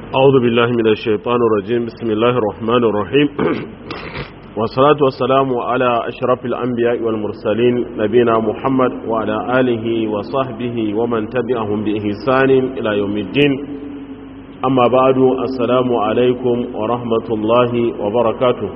أعوذ بالله من الشيطان الرجيم بسم الله الرحمن الرحيم والصلاة والسلام على أشرف الأنبياء والمرسلين نبينا محمد وعلى آله وصحبه ومن تبعهم بإحسان إلى يوم الدين أما بعد السلام عليكم ورحمة الله وبركاته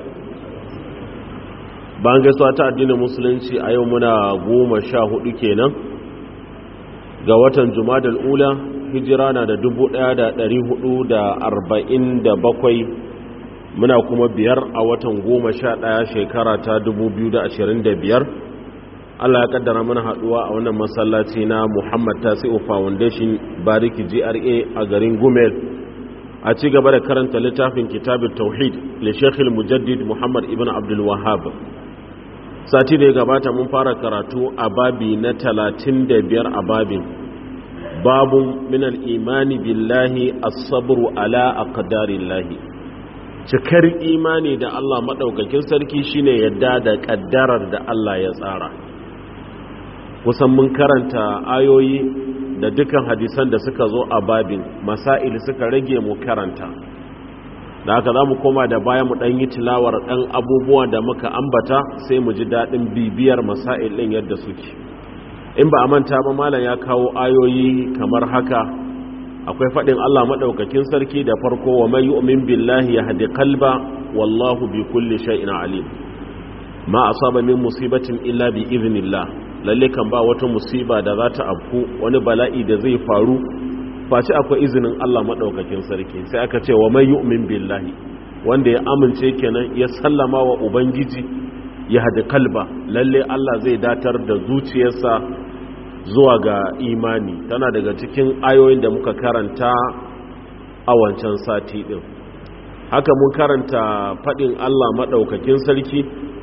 bayan gaisuwa ta addinin musulunci a yau muna goma sha hudu kenan ga watan jumadal ula hijira na da dubu daya da dari hudu da arba'in da bakwai muna kuma biyar a watan goma sha daya shekara ta dubu biyu da ashirin da biyar allah ya kaddara mana haduwa a wannan masallaci na muhammad tasi'u foundation bariki gra a garin gumel a ci gaba da karanta littafin kitabin tauhid le shekhil mujaddid muhammad ibn abdul wahab sati da ya gabata mun fara karatu a babi na talatin da biyar a babin babun minal imani billahi as-sabru ala aqdarillahi cikar imani da Allah madaukakin sarki shine yadda da kaddarar da Allah ya tsara kusan mun karanta ayoyi da dukan hadisan da suka zo a babin masail suka rage mu karanta da haka za mu koma da baya mu ɗan yi tilawar ɗan abubuwa da muka ambata sai mu ji daɗin bibiyar masail ɗin yadda suke in ba a manta ba malam ya kawo ayoyi kamar haka akwai faɗin Allah maɗaukakin sarki da farko wa mai yu'min billahi ya haɗi kalba wallahu bi kulli shay'in alim ma asaba min musibatin illa bi iznillah lalle kan ba wata musiba da za ta afku wani bala'i da zai faru face akwai izinin Allah maɗaukakin sarki sai aka ce wa mai yu'min billahi wanda ya amince kenan ya sallama wa ubangiji ya hada kalba lalle Allah zai datar da zuciyarsa zuwa ga imani tana daga cikin ayoyin da muka karanta a wancan sati ɗin haka mun karanta faɗin Allah maɗaukakin sarki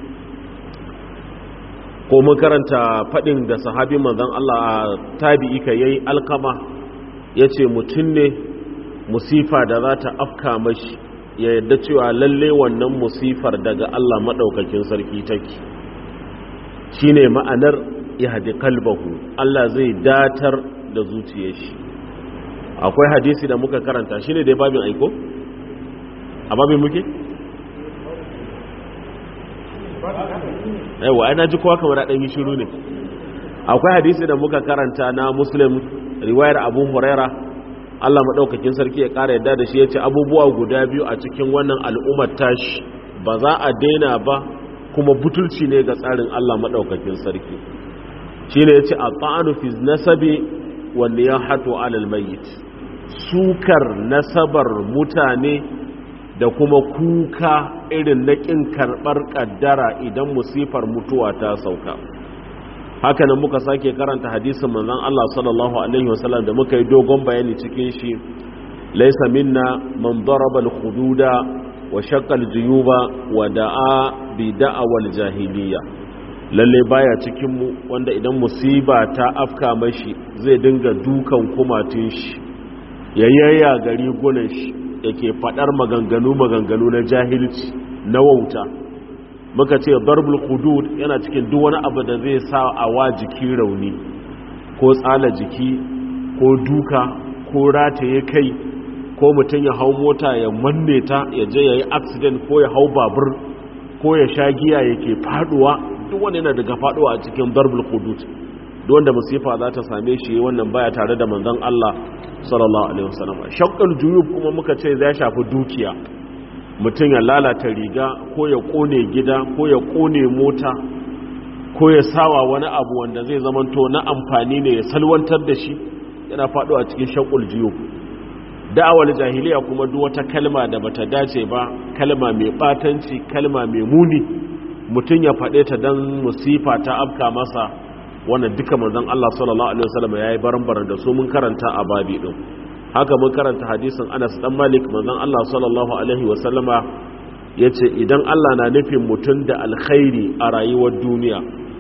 ko mun karanta faɗin da sahabi manzon Allah a tabi'i ka yayi alkama ya ce mutum ne musifa da za ta afka mashi ya yadda cewa lalle wannan musifar daga Allah maɗaukakin sarki take shi ne ma'anar ya haɗi kalbahu Allah zai datar da zuciya shi akwai hadisi da muka karanta shi ne dai babin aiko? a babin muke? yawa ai na ji kowa kamar ɗan yi shiru ne akwai hadisi da muka karanta na muslim riwayar abu huraira allah maɗaukakin sarki ya ƙara yadda da shi ya ce abubuwa guda biyu a cikin wannan al'ummar tashi ba za a daina ba kuma butulci ne ga tsarin allah maɗaukakin sarki shi ne ya ce a ta'anu fi nasabi wanda ya hato alal mayit sukar nasabar mutane da kuma kuka irin na ƙin karɓar ƙaddara idan musifar mutuwa ta sauka hakanan muka sake karanta hadisin manzon Allah sallallahu alaihi wasallam da muka yi dogon bayani cikin shi laysa minna man daraba al-hududa wa shaqqa al-juyuba wa da'a bi da'awal jahiliya lalle baya cikin mu wanda idan musiba ta afka mashi zai dinga dukan kumatun shi yayayya gari gunan shi yake fadar maganganu maganganu na jahilci na wauta muka ce darbul hudud yana cikin duk wani abu da zai sa a wa jiki rauni ko tsala jiki ko duka ko rataye kai ko mutum ya hau mota ya manne ta ya je ya yi accident ko ya hau babur ko ya sha giya yake faduwa duk wani yana daga faduwa a cikin darbul hudud duk wanda musifa za ta same shi wannan baya tare da manzon Allah sallallahu alaihi wasallam shaqqal juyub kuma muka ce zai shafi dukiya mutum ya lalata riga ko ya kone gida ko ya kone mota ko ya sawa wani abu wanda zai zamanto na amfani ne ya salwantar da shi yana faɗo a cikin shakul jiyo da'awar jahiliya kuma duk wata kalma da bata dace ba kalma mai batanci kalma mai muni mutum ya faɗe ta don musifa ta afka masa wannan duka manzon Allah sallallahu alaihi wasallam yayi baran-baran da su mun karanta a babi din haka mun karanta hadisin Anas dan Malik manzon Allah sallallahu alaihi wasallama yace idan Allah na nufin mutum da alkhairi a rayuwar duniya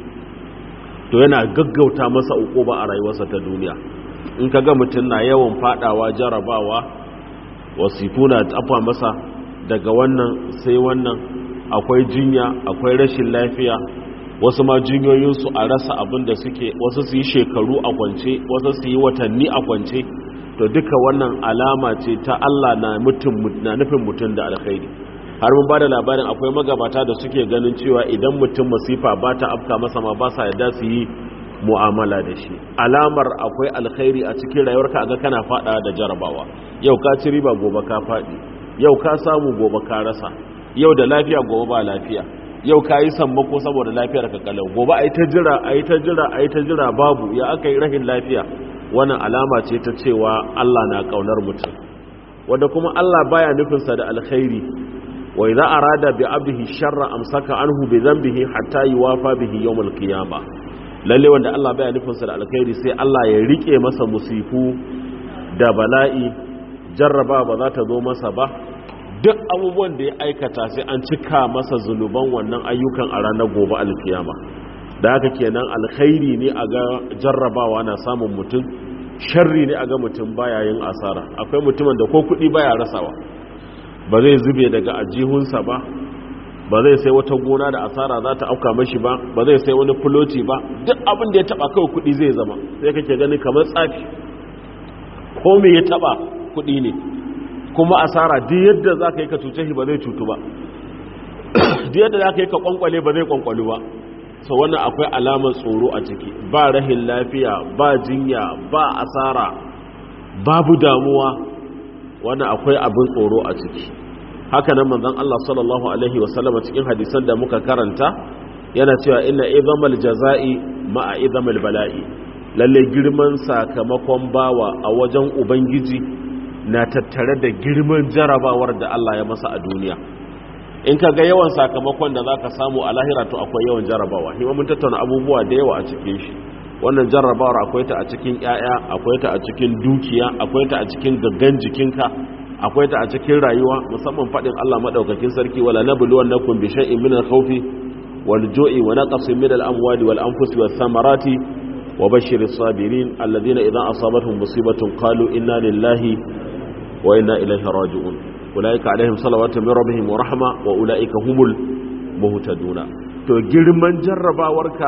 to yana gaggauta masa ukuba a rayuwarsa ta duniya in kaga mutum na yawan fadawa jarabawa wasifu na tafa masa daga wannan sai wannan akwai jinya akwai rashin lafiya wasu ma jinyoyinsu a rasa abin da suke wasu su yi shekaru a kwance wasu su yi watanni a kwance to duka wannan alama ce ta Allah na mutum na nufin mutum da alkhairi har mun bada labarin akwai magabata da suke ganin cewa idan mutum masifa ba ta afka masa ma ba sa yadda su yi mu'amala da shi alamar akwai alkhairi a cikin rayuwarka aga kana fada da jarabawa yau ka ci riba gobe ka fadi yau ka samu gobe ka rasa yau da lafiya gobe ba lafiya yau ka yi sammako saboda lafiyar ka kalau gobe a yi ta jira a yi ta jira a yi ta jira babu ya aka yi rahin lafiya wannan alama ce ta cewa Allah na kaunar mutum wanda kuma Allah baya nufinsa da alkhairi wa idza arada bi abdihi sharra amsaka anhu bi dhanbihi hatta yuwafa bihi yawm al-qiyamah lalle wanda Allah baya nufinsa da alkhairi sai Allah ya rike masa musifu da bala'i jarraba ba za ta zo masa ba duk abubuwan da ya aikata sai an cika masa zunuban wannan ayyukan a ranar gobe alkiyama da haka kenan alkhairi ne a ga jarrabawa na samun mutum sharri ne a ga mutum baya yin asara akwai mutumin da ko kuɗi baya rasawa ba zai zube daga ajihunsa ba ba zai sai wata gona da asara za ta auka mashi ba ba zai sai wani fuloti ba duk abin da ya taba kawai kuɗi zai zama sai kake gani kamar tsafi ko me ya taba kuɗi ne kuma asara duk yadda za ka yi ka cuce shi ba zai cutu ba duk yadda za ka yi ka kwankwale ba zai kwankwalu ba so wannan akwai alamar tsoro a ciki ba rahin lafiya ba jinya ba asara babu damuwa wannan akwai abin tsoro a ciki haka nan manzon Allah sallallahu alaihi wasallama cikin hadisan da muka karanta yana cewa inna izamal jaza'i ma'a izamal bala'i lalle girman sakamakon bawa a wajen ubangiji na tattare da girman jarabawar da Allah ya masa a duniya in ka ga yawan sakamakon da zaka samu a lahira to akwai yawan jarabawa hima mun tattauna abubuwa da yawa a cikin shi wannan jarrabawar akwai ta a cikin ƴaƴa akwai ta a cikin dukiya akwai ta a cikin gaggan jikinka akwai ta a cikin rayuwa musamman fadin Allah madaukakin sarki wala nabluwannakum bi shay'in min al-khawfi wal ju'i wa naqsin min al-amwali wal anfusi was samarati wa bashshiris sabirin alladhina idha asabatuhum musibatun qalu inna lillahi wa inna ilaihi raji'un ulaika alaihim salawatu min rabbihim wa rahma wa ulaika humul muhtaduna to girman jarrabawarka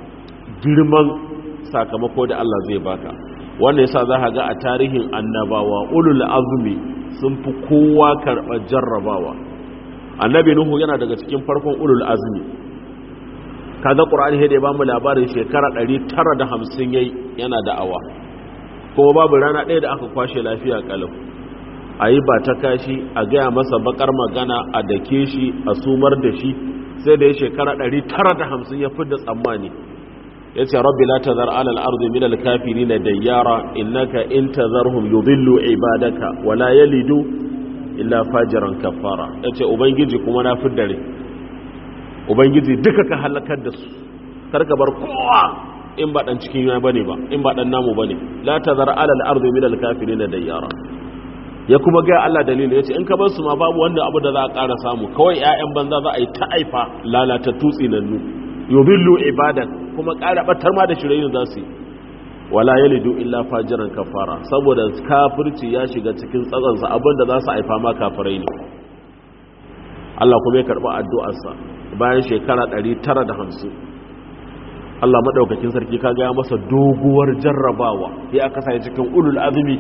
girman sakamako da Allah zai baka wannan yasa za ka ga a tarihin annabawa ulul azmi sun fi kowa karɓar jarrabawa annabi nuhu yana daga cikin farkon ulul azmi kaga qur'ani sai da ya bamu labarin shekara 950 yayi yana da'awa kuma babu rana ɗaya da aka kwashe lafiya kalau ayi ba ta kashi a gaya masa bakar magana a dake shi a sumar da shi sai da ya shekara 950 ya fi da tsammani ya ce rabbi la tazar alal ardi min al kafirin dayyara innaka in tazarhum yudillu ibadaka wala yalidu illa fajiran kafara yace ubangiji kuma na fiddare ubangiji duka ka halakar da su karka bar kowa in ba dan cikin yana bane ba in ba dan namu bane la tazar alal ardi min al kafirin dayyara ya kuma ga Allah dalili yace in ka bar su ma babu wanda abu da za a ƙara samu kawai ƴaƴan banza za a yi ta aifa lalata tutsi nannu yudillu ibadak kuma ƙara batar ma da shirayin za su yi wala yalidu illa fajiran kafara saboda kafirci ya shiga cikin tsatsansa abinda za su haifa ma kafirai ne Allah kuma ya karɓi addu'arsa bayan shekara 950 Allah maɗaukakin sarki ka gaya masa doguwar jarrabawa ya aka sa cikin ulul azumi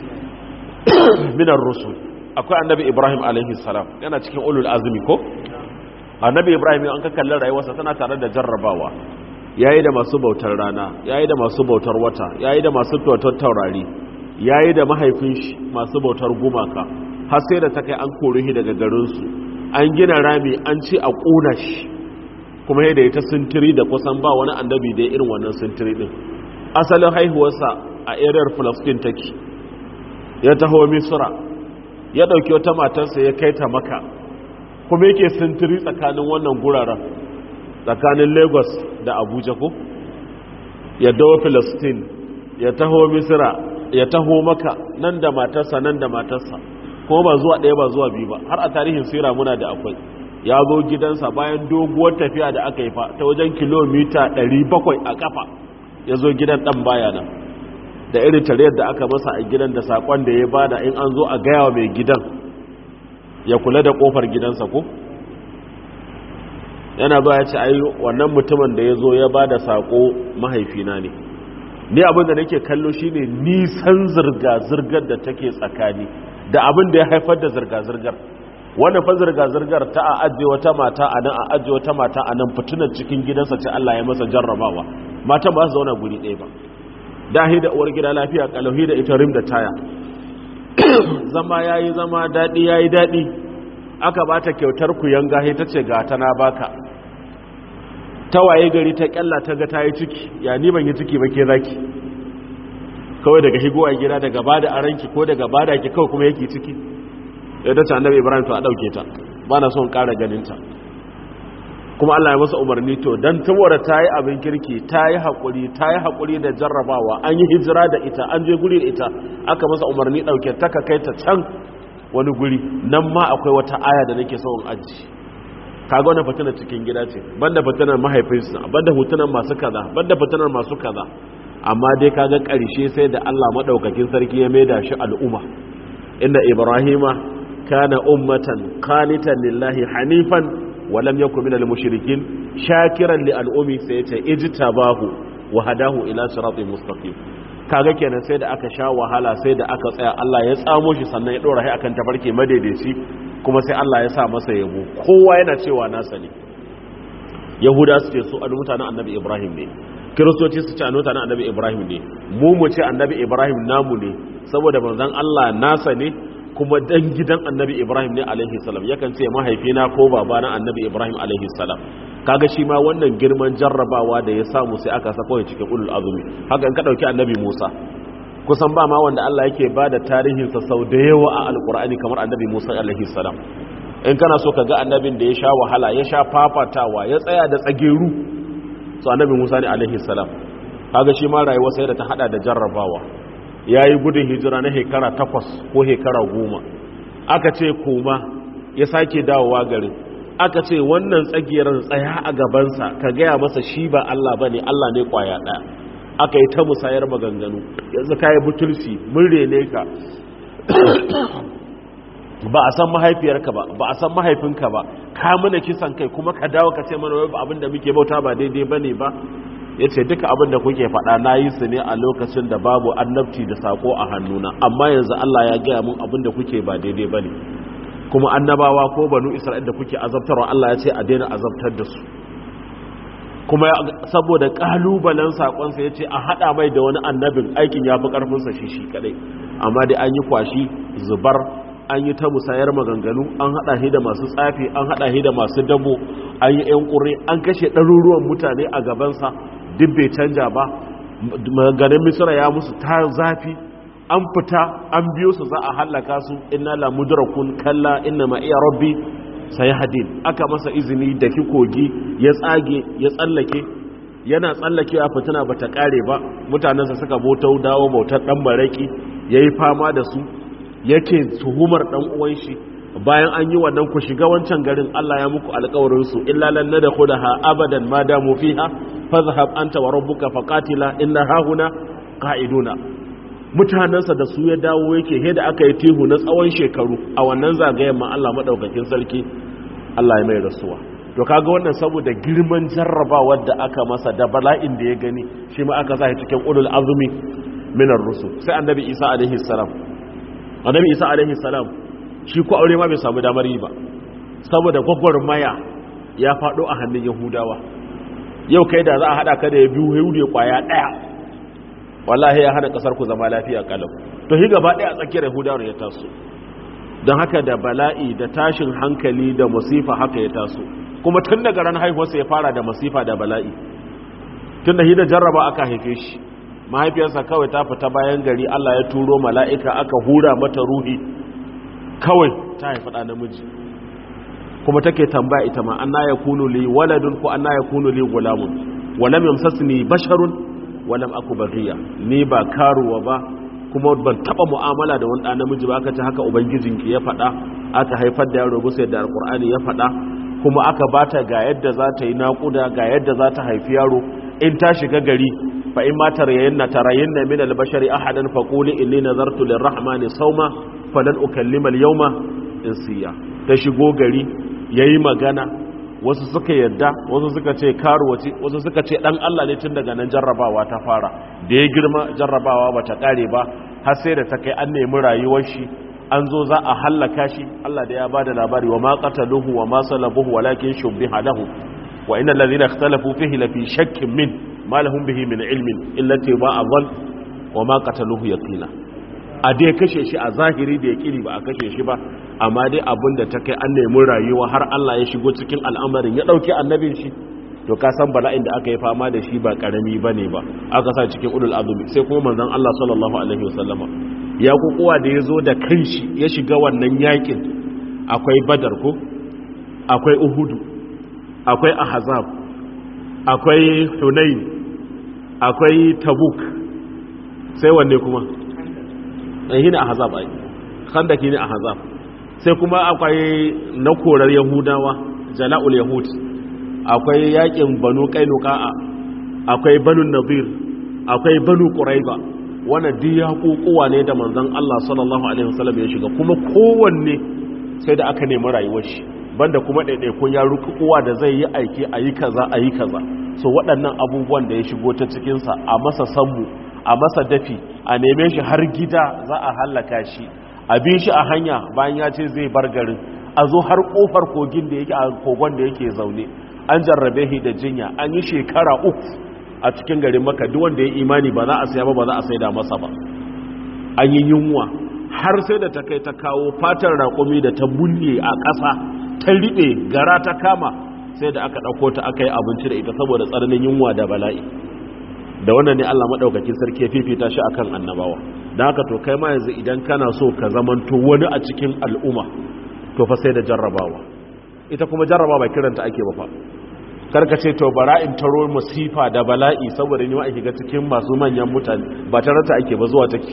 minar rusul akwai annabi ibrahim alaihi salam yana cikin ulul azumi ko annabi ibrahim an ka kalli rayuwarsa tana tare da jarrabawa yayi da masu bautar rana yayi da masu bautar wata yayi da masu bautar taurari yayi da mahaifin shi masu bautar gumaka har sai da ta kai an kore shi daga garin su an gina rami an ci a kuna shi kuma yadda ya ta sintiri da kusan ba wani annabi da irin wannan sintiri din asalin haihuwarsa a eriyar Palestine take ya taho Misra ya dauki wata matarsa ya kai ta Makka kuma yake sintiri tsakanin wannan guraren tsakanin lagos da abuja ko ya dawo philistine ya taho misira ya taho maka nan da matarsa nan da matarsa kuma ba zuwa ɗaya ba zuwa biyu ba har a tarihin sira muna da akwai ya zo gidansa bayan doguwar tafiya da aka yi fa ta wajen kilomita 700 a kafa ya zo gidan ɗan bayana da irin tariyar da aka masa a gidan da saƙon da ya bada in an zo a gaya wa mai gidan ya kula da ƙofar gidansa ko yana ba ya ce ai wannan mutumin da ya zo ya ba da saƙo mahaifina ne ni abin da nake kallo shine nisan zirga-zirgar da take tsakani da abin da ya haifar da zirga-zirgar wannan fa zirga-zirgar ta a ajiye wata mata a nan a ajiye wata mata a nan fitinar cikin gidansa ce Allah ya masa jarrabawa matan ba su zauna guri ɗaya ba dahi da uwar gida lafiya kalauhi da ita rim da taya zama yayi zama daɗi yayi daɗi aka ba ta kyautar ku yanga ta ce ga ta na baka ta waye gari ta kyalla ta ga ta yi ciki ya ni ban yi ciki ba ke zaki kawai daga higowa gida daga ba da aranki ko daga ba da ki kawai kuma yake ciki ya ta ce annabi ibrahim to a ɗauke ta ba na son ƙara ganinta kuma allah ya masa umarni to don saboda ta yi abin kirki ta yi haƙuri ta yi haƙuri da jarrabawa an yi hijira da ita an je guri da ita aka masa umarni ɗauke ta ka kai ta can wani guri nan ma akwai wata aya da nake son aji kaga wani fitinar cikin gida ce banda fitinar mahaifinsa banda fitinar masu kaza banda fitinar masu kaza amma dai kaga ƙarshe sai da Allah madaukakin sarki ya maida shi al'umma inda ibrahima kana ummatan qanitan lillahi hanifan wa lam yakun minal mushrikin shakiran li al'umi sai ya ce ijtabahu wa hadahu ila siratin mustaqim kaga kenan sai da aka sha wahala sai da aka tsaya Allah ya tsamo shi sannan ya dora shi akan tafarki madaidaici kuma sai Allah ya sa masa yabo kowa yana cewa nasa ne yahuda su ce su an mutanen annabi ibrahim ne kiristoci su ce an mutanen annabi ibrahim ne mu mu ce annabi ibrahim namu ne saboda manzon Allah nasa ne kuma dan gidan annabi ibrahim ne alaihi salam yakan ce mahaifina ko babana annabi ibrahim alaihi salam kaga shi ma wannan girman jarrabawa da ya samu sai aka sako cikin ulul azumi haka in ka dauki annabi musa kusan ba ma wanda Allah yake ba da tarihinsa sau da yawa a alkur'ani kamar annabi musa alaihi salam in kana so ka ga annabin da ya sha wahala ya sha fafatawa ya tsaya da tsageru so annabi musa ne alaihi salam kaga shi ma rayuwa sai da ta hada da jarrabawa ya yi gudun hijira na hekara takwas ko hekara goma aka ce koma ya sake dawowa garin aka ce wannan tsagiyar tsaya a gabansa ka gaya masa shi ba Allah ba ne Allah ne kwaya ɗaya aka yi ta musayar maganganu yanzu ka yi butulci mun rene ka ba a san mahaifiyarka ba ba a san mahaifinka ba ka mana kisan kai kuma ka dawo ka ce mana wai abin da muke bauta ba daidai ba ne ba ya ce duka abin da kuke faɗa na yi su ne a lokacin da babu annabci da sako a hannuna amma yanzu Allah ya gaya mun abin da kuke ba daidai ba ne kuma annabawa ko banu isra'il da kuke azabtarwa Allah ya ce a daina azabtar da su kuma saboda kalubalen sakonsa ya ce a haɗa mai da wani annabin aikin ya fi ƙarfinsa shi shi kaɗai amma dai an yi kwashi zubar an yi ta musayar maganganu an haɗa shi da masu tsafi an haɗa shi da masu dabo an yi ‘yan ƙure an kashe ɗaruruwan mutane a gabansa duk bai canja ba ganin misira ya musu ta zafi an fita an biyo su za a hallaka su inna la mudrakun kalla inna ma iya rabbi sai hadin aka masa izini da ki kogi ya tsage ya tsallake yana tsallakewa fitina bata kare ba mutanensa suka botau dawo bautar dan baraki yayi fama da su yake tuhumar dan uwan shi bayan an yi wannan ku shiga wancan garin Allah ya muku alƙawarin su illa lan nadkhulaha abadan ma damu fiha fadhhab anta wa rabbuka faqatila inna hahuna qa'iduna mutanensa da su ya dawo yake he da aka yi tihu na tsawon shekaru a wannan zagayen ma Allah madaukakin sarki Allah ya mai rasuwa to kaga wannan saboda girman jarrabawar da aka masa da bala'in da ya gani shi ma aka sa cikin ulul azmi minar rusul sai annabi Isa alaihi salam annabi Isa alaihi salam shi ko aure ma bai samu damar yi ba saboda gwagwarmaya ya faɗo a hannun yahudawa yau kai da za a haɗa ka da ya biyu yahudu ya kwaya ɗaya wallahi ya hana ƙasar ku zama lafiya kalau to shi gaba ɗaya a tsakiyar yahudawa ya taso don haka da bala'i da tashin hankali da musifa haka ya taso kuma tun daga ran haihuwarsa ya fara da musifa da bala'i tun da shi da jarraba aka haife shi mahaifiyarsa kawai ta fita bayan gari allah ya turo mala'ika aka hura mata ruhi kawai ta haifi ɗa namiji kuma take tambaya ita ma an ya kunu li waladun ko an ya kunu li gulamun walam yamsasni basharun walam aku baghiya ni ba karuwa ba kuma ban taba mu'amala da wani ɗa namiji ba aka ce haka ubangijinki ya faɗa aka haifar da yaro bisa da alqur'ani ya faɗa kuma aka bata ga yadda za ta yi naƙuda ga yadda za ta haifi yaro in ta shiga gari fa in ma tarayyana tarayyana min al-bashari ahadan faquli inni nazartu lir-rahmani sawma falan ukallima al-yawma insiya ta shigo gari yayi magana wasu suka yadda wasu suka ce karuwaci wasu suka ce dan Allah ne tun daga nan jarrabawa ta fara da ya girma jarrabawa ba ta kare ba har sai da ta kai an nemi rayuwar shi an zo za a hallaka shi Allah da ya ba da labari wa ma qataluhu wa ma salabuhu walakin shubbiha lahu wa innal ladhina ikhtalafu fihi la fi shakkin min ma lahum bihi min ilmin illa tiba'a dhann wa ma qataluhu yaqina a dai kashe shi a zahiri da yaqini ba a kashe shi ba amma dai abin da ta kai an nemi rayuwa har Allah ya shigo cikin al'amarin ya dauki annabin shi to ka san bala'in da aka yi fama da shi ba karami bane ba aka sa cikin ulul azumi sai kuma manzon Allah sallallahu alaihi wasallama ya kukuwa da ya zo da kanshi ya shiga wannan yakin akwai badar ko akwai uhudu akwai ahzab akwai hunain akwai tabuk sai wanne kuma shi ne ahzab ai khandaki ne ahzab sai kuma akwai na korar yahudawa jala'ul yahud akwai yakin banu qainuqa akwai banu nadir akwai banu quraiba wannan duk ya kokowa ne da manzon Allah sallallahu alaihi wasallam ya shiga kuma kowanne sai da aka nemi rayuwar shi banda kuma ɗaiɗaikun ya rukukuwa da zai yi aiki a yi kaza a yi kaza so waɗannan abubuwan da ya shigo ta cikinsa a masa sammu a masa dafi a neme shi har gida za a hallaka shi a bi shi a hanya bayan ya ce zai bar garin a zo har ƙofar kogin da yake a kogon da yake zaune an jarrabe shi da jinya an yi shekara uku a cikin garin maka duk wanda ya imani ba za a saya ba ba za a saida masa ba an yi yunwa har sai da ta kai ta kawo fatar raƙumi da ta bunne a ƙasa ta riɓe gara ta kama sai da aka ɗauko ta aka yi abinci da ita saboda tsananin yunwa da bala'i da wannan ne Allah maɗaukakin sarki ya fifita shi akan annabawa da haka to kai ma yanzu idan kana so ka zamanto wani a cikin al'umma to fa sai da jarrabawa ita kuma jarrabawa kiranta ake ba fa karka ce to bara in taro musifa da bala'i saboda ni ma ake ga cikin masu manyan mutane ba tarata ake ba zuwa take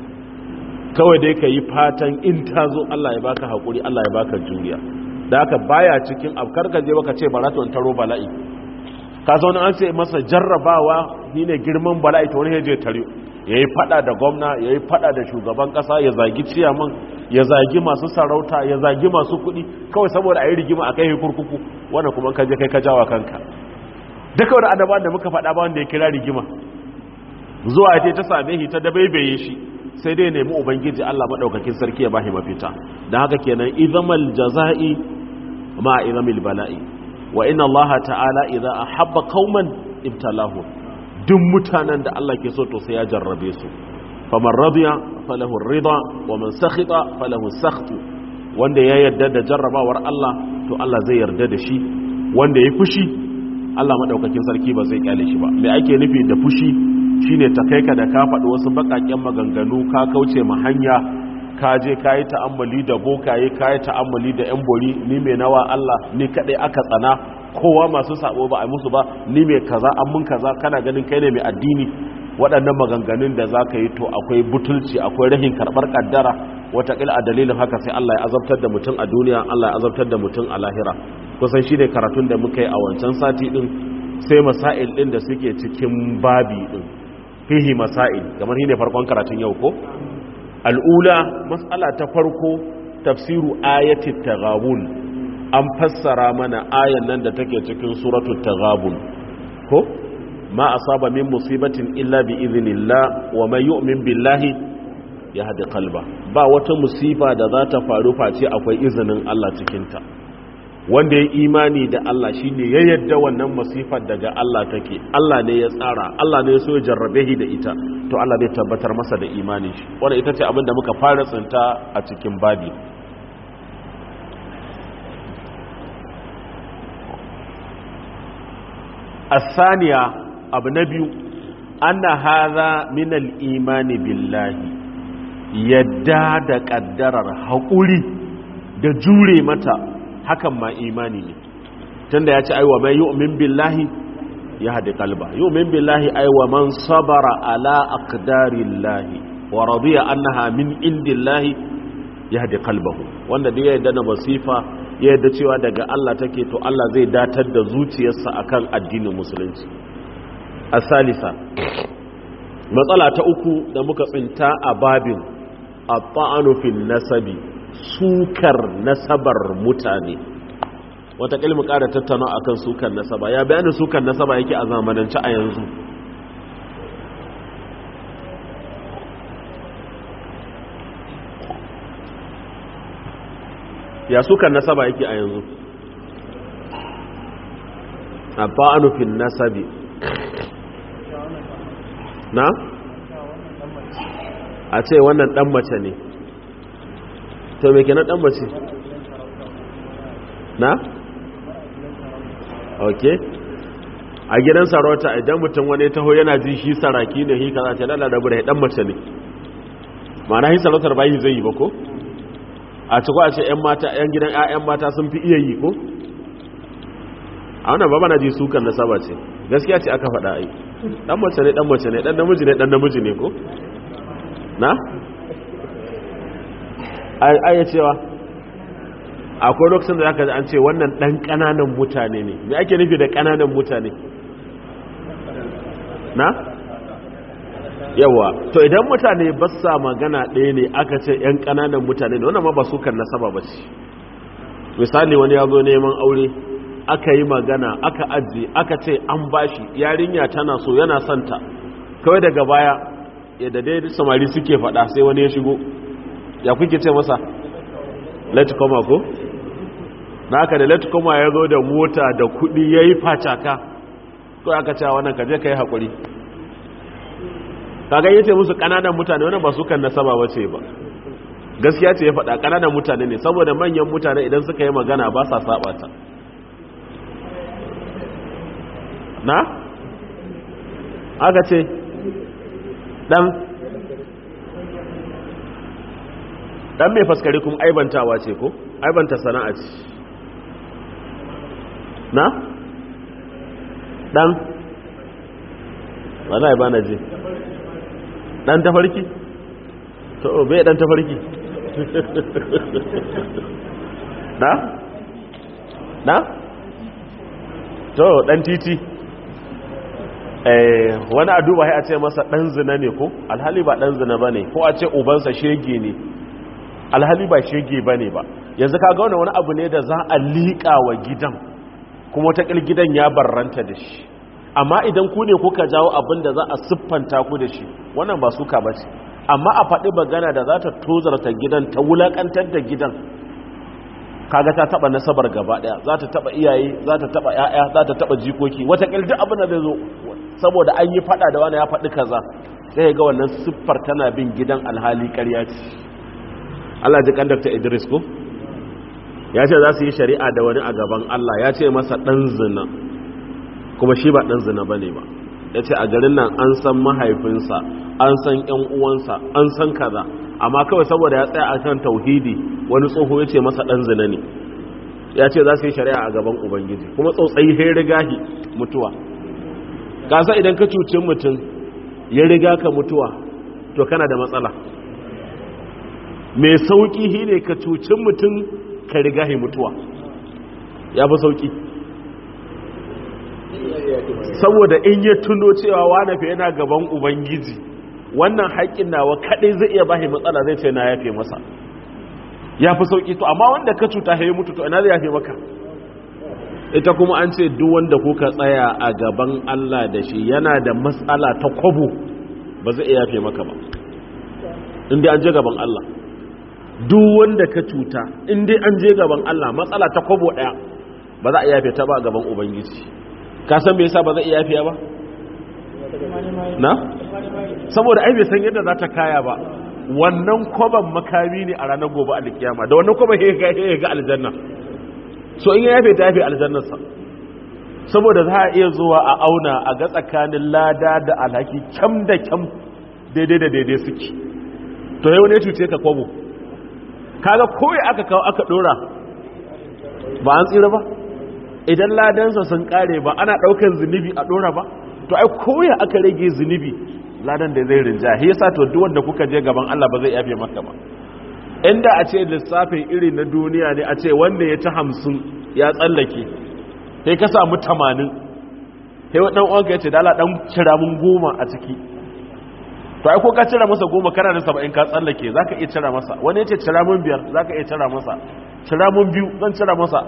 kawai dai ka yi fatan in ta zo Allah ya baka haƙuri Allah ya baka juriya da haka baya cikin abkar ka je baka ce bara to in taro bala'i ka zaune an ce masa jarrabawa ni ne girman bala'i to wani ya je tare ya yi fada da gwamna ya yi fada da shugaban kasa ya zagi ciyaman ya zagi masu sarauta ya zagi masu kuɗi kawai saboda a yi rigima a kai kurkuku wanda kuma ka je kai ka jawa kanka duka wani annabawan da muka faɗa ba wanda ya kira rigima zuwa ya ta same shi ta dabaibaye shi sai dai nemi ubangiji Allah madaukakin sarki ya bashi mafita dan haka kenan izamal jazai ma izamil bala'i wa inna Allah ta'ala idza ahabba qauman ibtalahu duk mutanen da Allah ke so to sai ya jarrabe su faman radiya falahu rida wa man sakhita falahu sakhtu wanda ya yarda da jarrabawar Allah to Allah zai yarda da shi wanda ya fushi Allah madaukakin sarki ba zai kyale shi ba me ake nufi da fushi shine ta kai ka da ka faɗi wasu baƙaƙen maganganu ka kauce ma hanya ka je ka yi ta'ammali da bokaye ka yi ta'ammali da yan bori ni mai nawa Allah ni kaɗai aka tsana kowa masu sabo ba a musu ba ni mai kaza an mun kaza kana ganin kai ne mai addini waɗannan maganganun da za ka yi to akwai butulci akwai rahin karɓar ƙaddara wataƙila a dalilin haka sai Allah ya azabtar da mutum a duniya Allah ya azabtar da mutum a lahira kusan shi ne karatun da muka yi a wancan sati ɗin sai masail ɗin da suke cikin babi ɗin fihi masail kamar shi ne farkon karatun yau ko al'ula matsala ta farko tafsiru ayati taghabun an fassara mana ayan nan da take cikin suratul taghabun ko ma asaba min musibatin illa bi idhnillah wa may yu'min billahi yahdi qalba ba wata musiba da za ta faru face akwai izinin Allah cikin ta wanda ya imani da Allah shine ya yadda wannan masifar daga Allah take Allah ne ya tsara Allah ne ya so ya jarrabe shi da ita to Allah zai tabbatar masa da imani shi wanda ita ce abin da muka fara tsinta a cikin babi الثانية abu na biyu anna hadha min al-imani billahi yadda da kaddarar haƙuri da jure mata hakan ma imani ne tunda ya ce aiwa mai yu'min billahi ya hadi kalba yu'min billahi aiwa man sabara ala aqdarillahi wa radiya annaha min indillahi ya hadi kalbahu wanda da ya yadda na basifa ya yadda cewa daga Allah take to Allah zai datar da zuciyarsa akan addinin musulunci asalisa matsala ta uku da muka tsinta a babin a fil nasabi sukar nasabar mutane wata mu ƙara tattauna akan sukan nasaba ya bayanin sukan nasaba yake a zamanance a yanzu ya sukan nasaba yake a yanzu a ba'anufin nasabi na? a ce wannan dan mace ne to me kenan dan mace na? ok a gidan sarauta idan mutum wani taho yana ji shi saraki ne hika za ce lalata bude dan mace ne ma'ana hi sarautar bayi zai yi ba ko? a ciko a ce 'yan mata 'yan gidan 'ya'yan mata sun fi iya yi ko? a wannan ba na ji sukan nasaba ce gaskiya ce aka faɗa ai dan mace ne dan mace ne dan namiji ne dan namiji ne ko na ai cewa akwai lokacin da zaka ji an ce wannan dan kananan mutane ne me ake nufi da kananan mutane na yawa to idan mutane ba sa magana ɗaya ne aka ce yan kananan mutane ne wannan ma ba sukan nasaba ba ce misali wani ya zo neman aure aka yi magana aka ajiye aka ce an bashi yarinya tana so yana santa kawai daga baya yadda dai samari suke fada sai wani ya shigo ya kuke ce masa let koma ko na aka da let koma ya zo da mota da kudi ya yi facaka kawai aka cewa wannan kaje ka yi haƙuri kaga yace musu ƙananan mutane wannan ba su kan nasaba wace ba gaskiya ce ya faɗa ƙananan mutane ne saboda manyan mutane idan suka yi magana ba sa saba ta na aka ce dan dan mai faskari kuma aibantawa ce ko aibanta sana'a ce na dan wala ba na je dan tafarki to bai dan tafarki na na to dan titi wani a duba a ce masa ɗan zina ne ko alhali ba ɗan zina ba ne ko a ce ubansa shege ne alhali ba shege ba ne ba yanzu ka gauna wani abu ne da za a liƙa wa gidan kuma wataƙil gidan ya barranta da shi amma idan ku ne kuka jawo abin da za a siffanta ku da shi wannan ba suka ba ce amma a faɗi magana da za ta tozarta gidan ta wulaƙantar da gidan kaga ta taba nasabar gaba daya za ta taba iyaye za ta taba yaya za ta taba jikoki wata duk abin da zai zo saboda an yi fada da wani ya faɗi kaza sai ga wannan siffar tana bin gidan alhali ƙarya ce Allah ji kandakta Idris ko ya ce za su yi shari'a da wani a gaban Allah ya ce masa dan zina kuma shi ba dan zina bane ba ya ce a garin nan an san mahaifinsa an san yan uwansa an san kaza amma kawai saboda ya tsaya a kan tauhidi wani tsoho ya ce masa ɗan zina ne ya ce za su yi shari'a a gaban ubangiji kuma tsautsayi ya riga shi mutuwa kasa idan ka cuci mutum ya riga ka mutuwa to kana da matsala mai sauƙi shi ne ka cuci mutum ka riga shi mutuwa ya fi sauƙi saboda in ya tuno cewa wane fi yana gaban ubangiji wannan haƙƙin nawa kaɗai zai iya bashi matsala zai ce na yafe masa ya fi sauƙi to amma wanda ka cuta ya mutu to ina zai yafe maka ita kuma an ce duk wanda kuka tsaya a gaban Allah da shi yana da matsala ta kwabo ba zai iya yafe maka ba inda an je gaban Allah duk wanda ka cuta inda an je gaban Allah matsala ta kwabo ɗaya ba za a yafe ta ba a gaban ubangiji ka san me yasa ba zai iya yafiya ba na saboda ai bai san yadda za ta kaya ba wannan kwaban makami ne a ranar gobe alkiyama da wannan kwaban ya ga aljanna so in ya yafe ta yafe aljannarsa saboda za a iya zuwa a auna a ga tsakanin lada da alhaki kyam da kyam daidai da daidai suke to yau ne cuce ka kwabo kaga koyi aka kawo aka dora ba an tsira ba idan ladansa sun kare ba ana daukan zunubi a dora ba to ai koyi aka rage zunubi ladan da zai rinja shi yasa to duk wanda kuka je gaban Allah ba zai yafe maka ba inda a ce lissafin iri na duniya ne a ce wanda ya ci hamsin ya tsallake sai ka samu tamanin sai wa ɗan'uwanka ya ce dala ɗan cira mun goma a ciki to ai ko ka cira masa goma kana da saba'in ka tsallake za ka iya cira masa wani ya ce cira mun biyar za ka iya cira masa cira mun biyu zan cira masa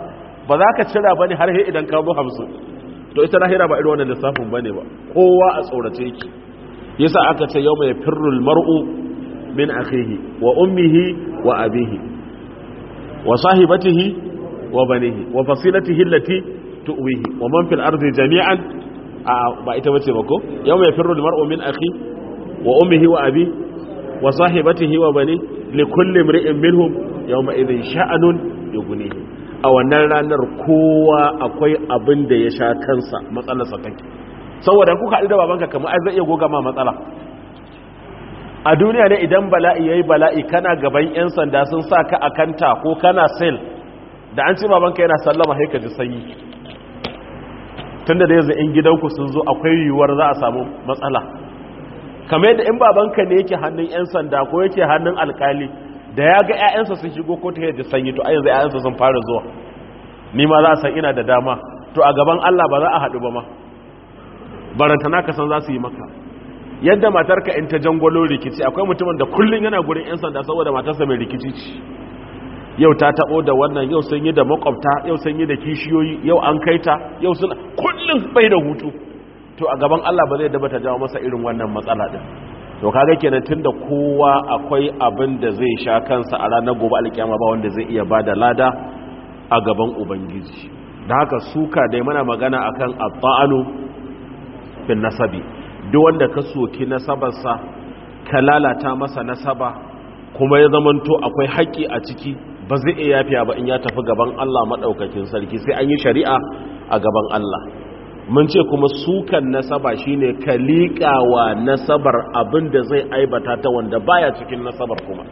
ba za ka cira ba ne har he idan ka zo hamsin to ita lahira ba irin wannan lissafin ba ne ba kowa a tsorace yake yasa aka ce yau mai firrul mar'u min akhihi wa ummihi wa abihi wa sahibatihi wa banihi wa fasilatihi allati tuwihi wa man fil ardi jami'an a ba ita bace ba ko yau mai firrul mar'u min akhi wa ummihi wa abi wa sahibatihi wa bani li kulli imri'in minhum yawma idhin sha'anun yughnihi a wannan ranar kowa akwai abin da ya sha kansa matsalar sa take saboda kuka haɗu da babanka kamar ai zai iya goga ma matsala a duniya ne idan bala'i yayi bala'i kana gaban yan sanda sun sa ka akanta ko kana sel da an ce babanka yana sallama sai ka ji sanyi tunda da yanzu in gidanku sun zo akwai yiwuwar za a samu matsala kamar yadda in babanka ne yake hannun 'yan sanda ko yake hannun alkali da ya ga 'ya'yansa sun shigo ko ta yadda sanyi to a yanzu 'ya'yansa sun fara zuwa ni ma za a san ina da dama to a gaban Allah ba za a haɗu ba ma barantana ka san za su yi maka yadda matarka in ta jangwalo rikici akwai mutumin da kullum yana gurin 'yan sanda saboda matarsa mai rikici ce yau ta taɓo da wannan yau sun yi da makwabta yau sun yi da kishiyoyi yau an kai ta yau suna kullum bai da hutu to a gaban Allah ba zai daba ta jawo masa irin wannan matsala din to kaga kenan tunda kowa akwai abin da zai sha kansa a ranar gobe alkiyama ba wanda zai iya bada lada a gaban ubangiji da haka suka dai mana magana akan at-ta'anu fil nasabi duk wanda ka soki nasabarsa ka lalata masa nasaba kuma ya zamanto akwai haƙƙi a ciki ba zai iya yafiya ba in ya tafi gaban Allah madaukakin sarki sai an yi shari'a a gaban Allah mun ce kuma sukan nasaba shine ka liƙawa nasabar abin da zai aibata ta wanda baya cikin nasabar kuma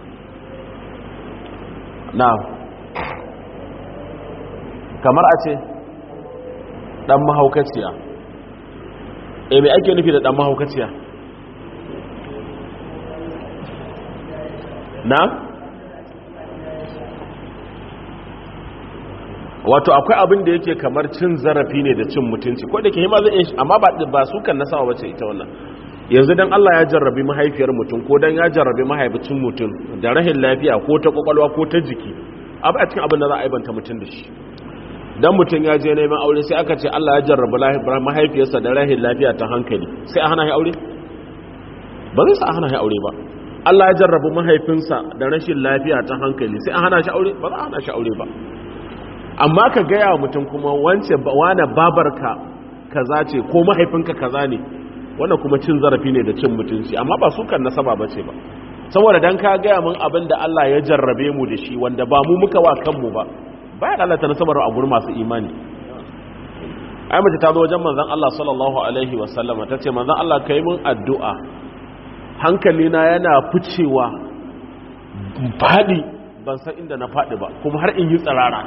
na kamar a ce ɗan mahaukaciya e mai ake nufi da ɗan mahaukaciya na wato akwai abin da yake kamar cin zarafi ne da cin mutunci ko da ke hima zai amma ba ba su kan nasawa bace ita wannan yanzu dan Allah ya jarrabi mahaifiyar mutum ko dan ya jarrabi mahaifin mutum da rahin lafiya ko ta kwakwalwa ko ta jiki abu a cikin abin da za a aibanta mutum da shi dan mutum ya je neman aure sai aka ce Allah ya jarrabi mahaifiyarsa da rahin lafiya ta hankali sai a hana shi aure ba zai sa a hana shi aure ba Allah ya jarrabi mahaifinsa da rashin lafiya ta hankali sai a hana shi aure ba za a hana shi aure ba amma ka gaya wa mutum kuma wance wane babarka kaza ce ko mahaifinka kaza ne wannan kuma cin zarafi ne da cin mutunci amma ba su kan nasaba ba ce ba saboda dan ka gaya mun abin da Allah ya jarrabe mu da shi wanda ba mu muka wa kanmu ba bayan Allah ta nasabar a gurin masu imani ai mace ta zo wajen manzon Allah sallallahu alaihi wa sallama ta ce manzon Allah kai mun addu'a hankalina yana ficewa fadi ban san inda na fadi ba kuma har in yi tsirara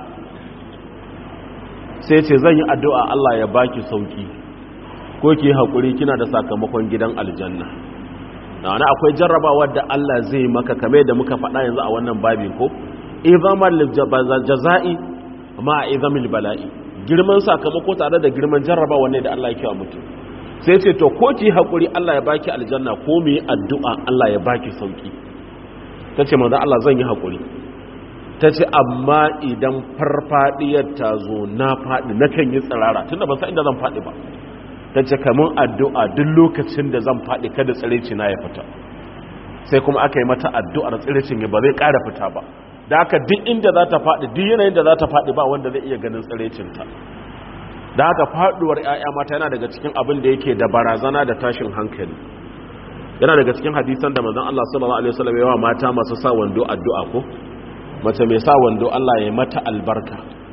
sai ce zan yi addu'a Allah ya baki sauki ko ki haƙuri kina da sakamakon gidan aljanna na wani akwai jarrabawa da Allah zai maka kame da muka faɗa yanzu a wannan babin ko izamar jaza'i ma a izamil bala'i girman sakamako tare da girman jarrabawa ne da Allah ya kiwa mutum sai ce to ko ki haƙuri Allah ya baki aljanna ko mu yi addu'a Allah ya baki sauki ta ce manzo Allah zan yi haƙuri ta ce amma idan farfadiyar ta zo na faɗi na kan yi tsirara tunda ban san inda zan faɗi ba ta ce kamun addu'a duk lokacin da zan faɗi kada tsirici na ya fita sai kuma aka yi mata addu'ar tsiricin ya ba zai ƙara fita ba da haka duk inda za ta faɗi duk yanayin da za ta faɗi ba wanda zai iya ganin tsiricinta da haka faɗuwar ‘ya'ya mata yana daga cikin abin da yake da barazana da tashin hankali yana daga cikin hadisan da mazan Allah sallallahu Alaihi wasallam yawa mata masu sa wando addu'a ko mace mai sa wando Allah ya mata albarka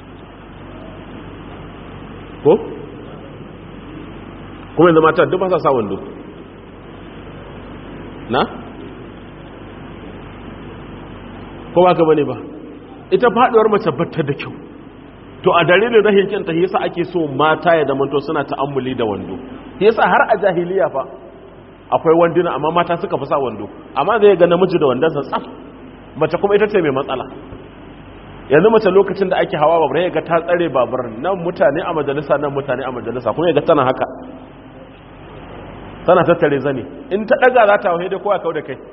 ko? kuma yanzu mata duk ba sa sa wando na? ko ba ka bane ba ita faduwar mace batta da kyau to a dalilin rahin kyanta yasa ake so mata ya zamanto suna ta'ammuli da wando yasa har a jahiliya fa akwai wanduna amma mata suka fi sa wando amma zai ga namiji da wandonsa tsaf mace kuma ita ce mai matsala yanzu mace lokacin da ake hawa babur ya ga ta tsare babur nan mutane a majalisa nan mutane a majalisa kuma ya ga tana haka tana tattare zane in ta daga za ta wahe da kowa kawo da kai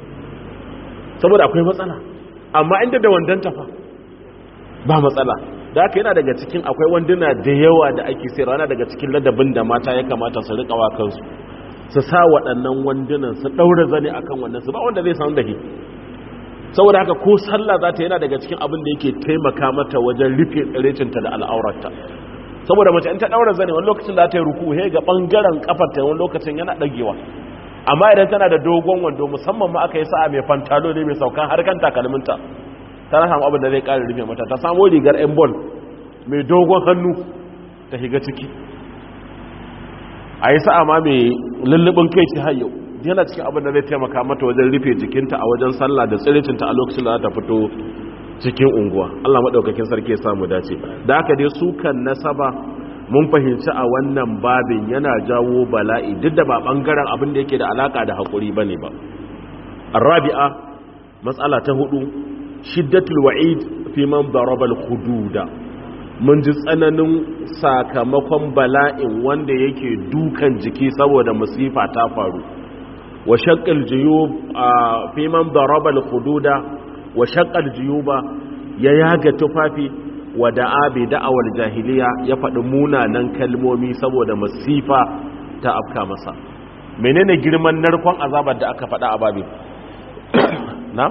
saboda akwai matsala amma inda da wandon fa ba matsala da haka yana daga cikin akwai wanduna da yawa da ake sayarwa yana daga cikin ladabin da mata ya kamata su riƙa wa kansu su sa waɗannan wandunan su ɗaura zane akan wannan su ba wanda zai san da shi saboda haka ko sallah za ta yana daga cikin abin da yake taimaka mata wajen rufe tsirecinta da al'aurarta saboda mace in ta ɗaura zane wani lokacin da ta yi ruku he ga ɓangaren kafarta wani lokacin yana ɗagewa amma idan tana da dogon wando musamman ma aka yi sa'a mai fantalo ne mai saukan harkan takalminta ta samu abin da zai ƙara rufe mata ta samu rigar yan bol mai dogon hannu ta shiga ciki a yi sa'a ma mai lullubin kai ci har yau yana cikin abin da zai taimaka mata wajen rufe jikinta a wajen sallah da tsiricinta a lokacin da za ta fito cikin unguwa Allah maɗaukakin sarki ya samu dace da haka dai su kan nasaba mun fahimci a wannan babin yana jawo bala'i duk da ba ɓangaren abin da yake da alaka da haƙuri ba ne ba arabi'a matsala ta hudu shiddatul wa'id fi man daraba al-hududa mun ji tsananin sakamakon bala'in wanda yake dukan jiki saboda musifa ta faru wa shaqqal juyub fi man daraba al-hududa wa shaqqal juyuba ya yaga tufafi wa da'a bi da'awar jahiliya ya faɗi munanan kalmomi saboda musifa ta afka masa menene girman narkon azabar da aka faɗa a babin na?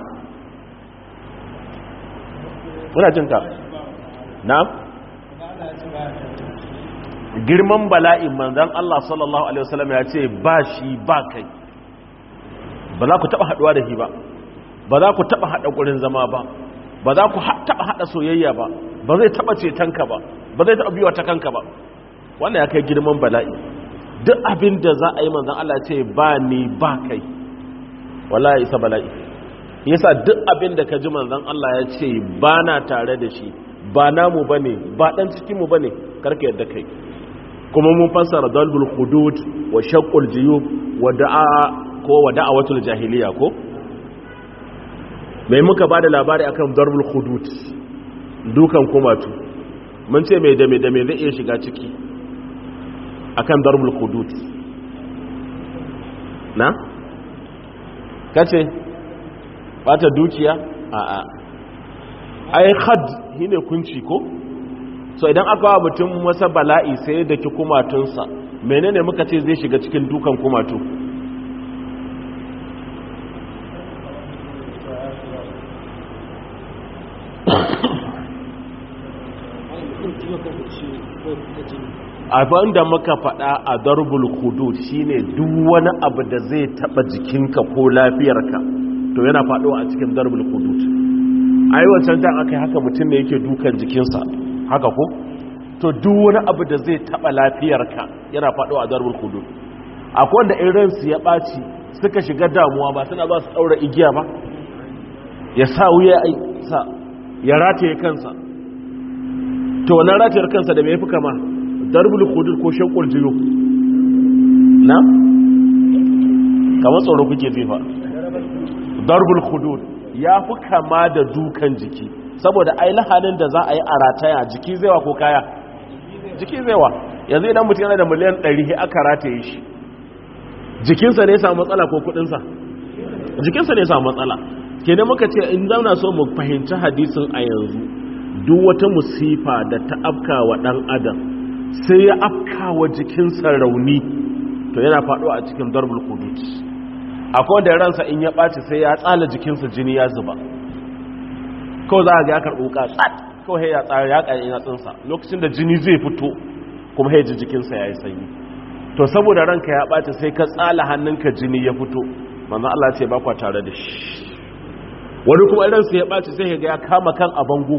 muna jinka na? girman bala'in manzan Allah sallallahu Alaihi wasallam ya ce ba shi ba kai ba za ku taɓa haɗuwa da shi ba ba za ku taɓa haɗa ƙurin zama ba ba za ku taɓa haɗa soyayya ba ba zai taɓa cetonka ba ba zai taɓa biwa ta kanka ba wannan ya kai girman bala'i duk abin da za a yi manzan Allah ce ba ni ba kai wala ya isa bala'i yasa duk abin da ka ji manzan Allah ya ce ba na tare da shi ba namu ba ne ba ɗan cikinmu ba ne karka yadda kai kuma mun fassara dalbul hudud wa shaqqul jiyub wa da'a ko wa da'awatul jahiliya ko mai muka bada labari akan darbul hudud dukan kumatu mun ce mai dame dame zai iya shiga ciki akan darbul hudud na kace bata dukiya a a ai khad shine kunci ko so idan aka wa mutum wasa bala'i sai da ki kumatunsa menene muka ce zai shiga cikin dukan kumatu abin da muka faɗa a darbul hudud shine duk wani abu da zai taba jikinka ko lafiyarka to yana faɗowa a cikin darbul hudud ai wancan dan akai haka mutum ne yake dukan jikinsa haka ko to duk wani abu da zai taba lafiyarka yana faɗowa a darbul hudud akwai wanda in ransu ya ɓaci suka shiga damuwa ba suna ba su ɗaura igiya ba ya sa wuya sa ya rataye kansa to wannan ratayar kansa da mai fi kama darbul hudud ko shakkul jiyo na kamar tsoro kuke zifa darbul hudud ya fi kama da dukan jiki saboda ai lahanin da za a yi a rataya jiki zaiwa ko kaya jiki zaiwa yanzu idan mutum yana da miliyan 100 aka rataye shi jikinsa ne ya samu matsala ko kudinsa jikinsa ne ya samu matsala kenan muka ce in zauna so mu fahimci hadisin a yanzu duk wata musifa da ta afka wa dan adam sai ya afka wa jikinsa rauni to yana faɗo a cikin darbul qudut akwai wanda ransa in ya ɓaci sai ya tsala jikinsa jini ya zuba kawai za a ga ya karɓo ka tsat kawai ya tsara ya ƙari yatsunsa lokacin da jini zai fito kuma ya ji jikinsa ya yi sanyi to saboda ranka ya ɓaci sai ka tsala hannunka jini ya fito manzo Allah ce ba kwa tare da shi wani kuma ransa ya ɓaci sai ga ya kama kan a bango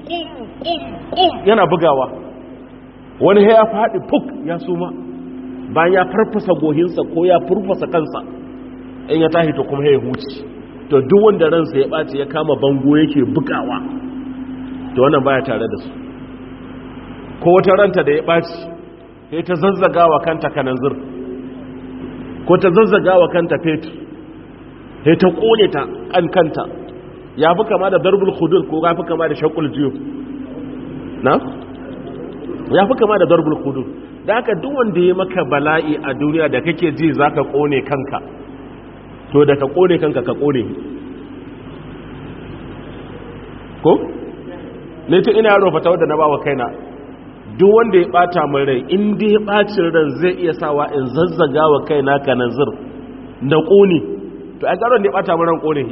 yana bugawa wani ya faɗi fuk ya suma bayan ya farfasa gohinsa ko ya furfasa kansa in ya tahi to kuma ya huci to duk wanda ransa ya ɓaci ya kama bango yake bugawa to wannan baya tare da su ko wata ranta da ya ɓaci sai ta zazzaga wa kanta kananzir ko ta zazzaga wa kanta fetur sai ta ƙone ta an kanta ya fi kama da darbul hudud ko ya fi kama da shakul jiyo na? ya fi kama da darbul hudud da haka duk wanda ya maka bala'i a duniya da kake ji za ka ƙone kanka to da ka ƙone kanka ka ƙone ko? ne ta ina yaro fata wadda na ba wa kaina duk wanda ya bata min rai in dai bacin ran zai iya sawa in zazzaga wa kaina kananzir da ƙone to a ƙaron da ya bata min ran ƙone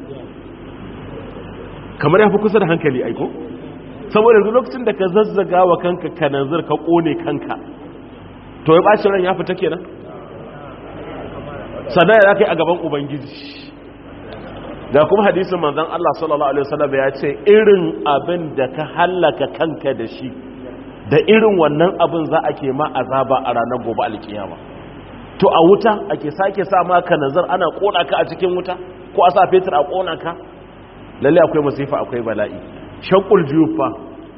kamar ya fi kusa da hankali aiko saboda yanzu lokacin da ka zazzaga wa kanka kananzir ka ƙone kanka to ya bacin ran ya fita kenan sannan ya kai a gaban ubangiji ga kuma hadisin manzon Allah sallallahu alaihi wasallam ya ce irin abin da ka hallaka kanka da shi da irin wannan abin za a ke ma azaba a ranar gobe alkiyama to a wuta ake sake sa maka nazar ana kona ka a cikin wuta ko a sa fetur a kona ka lalle akwai masifa akwai bala'i shakul jufa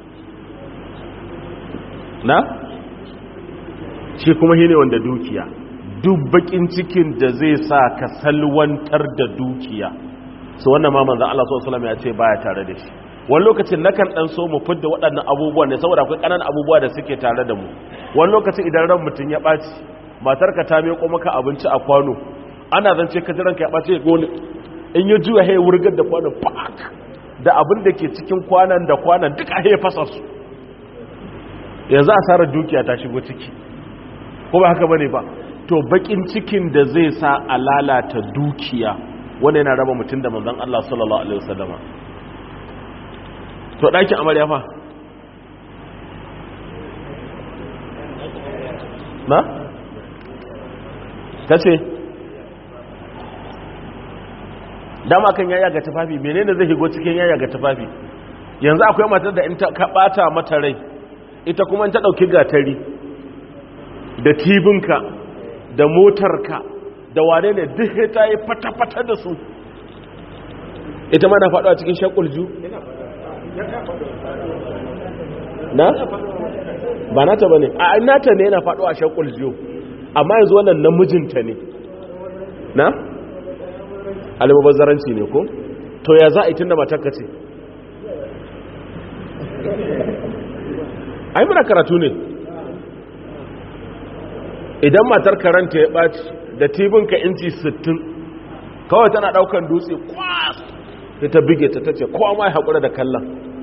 na shi kuma shine wanda dukiya duk bakin cikin da zai sa ka salwantar da dukiya so wannan ma manzon Allah sallallahu alaihi wasallam ya ce baya tare da shi wani lokacin nakan dan so mu fidda waɗannan abubuwan ne saboda akwai ƙananan abubuwa da suke tare da mu wani lokacin idan ran mutum ya ɓaci matar ka ta miƙo maka abinci a kwano ana zance ka jiran ka ya ɓaci gole in ya juya ya wurgar da kwanon pak da abin da ke cikin kwanan da kwanan duka ya fasa su yanzu asarar dukiya ta shigo ciki ko ba haka bane ba to bakin cikin da zai sa a lalata dukiya wanda yana raba mutum da manzon Allah sallallahu alaihi wasallama to ɗakin amarya fa na? ta ce dama kan yaya ga tufafi menene zai higo cikin yaya ga tufafi yanzu akwai matar da in ta ɓata mata rai ita kuma in ta ɗauki gatari da tibinka da motarka da wane ne duk ta yi fata-fata da su ita ma na faɗo a cikin shakulju na? ba nata ba ne a nata ne yana faɗo a shakul jiyo amma yanzu wannan namijinta ne na? alimabazzaranci ne ko? to ya za a yi tun da matakka ce ai muna karatu ne idan matar karanta ya ɓaci da tibinka inci 60 kawai tana ɗaukan dutse kwas sai ta bige ta tace kowa ma ya haƙura da kallon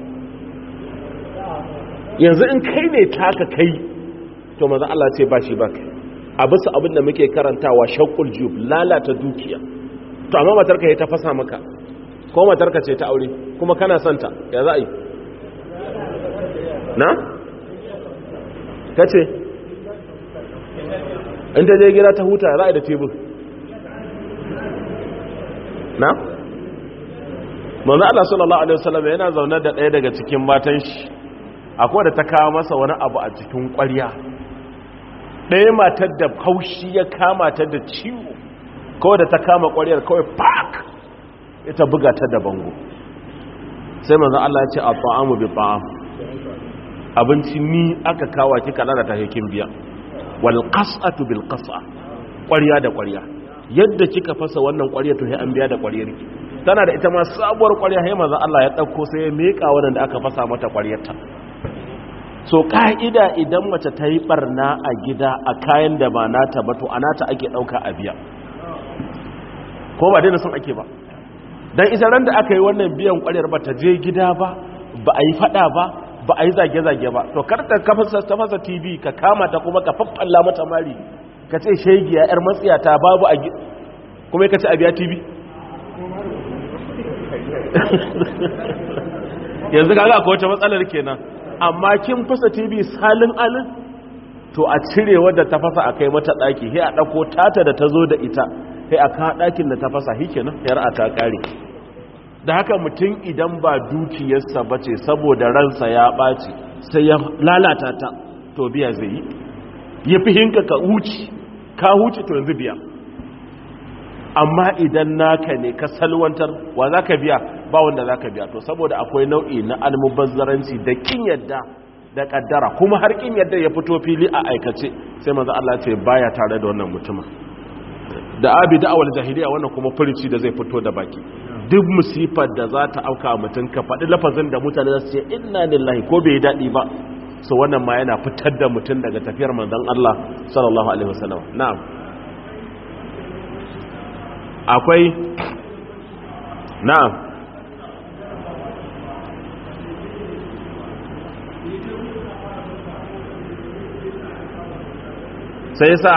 yanzu in kai ne taka kai to maza Allah ce ba shi ba kai a bisa abin da muke karantawa shakul jub lalata dukiya to amma matarka ya ta fasa maka ko matarka ce ta aure kuma kana santa ya za a yi na? ka ce in ta je gida ta huta za a yi da tebur na? manzo Allah sallallahu alaihi wasallam yana zaune da ɗaya daga cikin matan shi akwai da ta kawo masa wani abu a cikin ƙwarya ɗaya matar da kaushi ya kama ta da ciwo kawai da ta kama ƙwaryar kawai pak ita buga ta da bango sai manzo Allah ya ce a ta'amu bi ta'am abinci ni aka kawo kika lalata hekin biya wal qas'atu bil qas'a ƙwarya da ƙwarya yadda kika fasa wannan ƙwarya to sai an biya da ƙwaryar ki tana da ita ma sabuwar ƙwarya sai manzo Allah ya dauko sai ya meka wannan da aka fasa mata ƙwaryarta so ka'ida idan mace ta yi barna a gida a kayan da ba nata ba to anata ake dauka a biya ko ba daina son ake ba dan ita ran da aka yi wannan biyan ƙwaryar ba ta je gida ba ba a yi fada ba ba a yi zage-zage ba to kar ta kafa ta fasa tv ka kama ta kuma ka faffalla mata mari ka ce shegiya yar matsiyata babu a kuma ka ce a biya tv yanzu kaga akwai wata matsalar kenan amma kin fasa tv salin alin to a cire wadda ta fasa a kai mata daki sai a dauko tata da ta zo da ita sai a kawo dakin da ta fasa shi kenan yar a ta kare da haka mutum idan ba dukiyarsa bace saboda ransa ya ɓaci sai ya lalata ta to biya zai yi ya fi hinka ka huci ka huci to yanzu biya amma idan naka ne ka salwantar wa za ka biya ba wanda za ka biya to saboda akwai nau'i na almubazzaranci da kin yadda da kaddara kuma har kin yadda ya fito fili a aikace sai manzo Allah ce baya tare da wannan mutumin da abi da'awar jahiliya wannan kuma furici da zai fito da baki duk musifar da za ta auka mutum ka faɗi lafazin da mutane za su ce inna lillahi ko bai daɗi ba so wannan ma yana fitar da mutum daga tafiyar manzon Allah sallallahu alaihi wasallam na'am akwai na'am sai yasa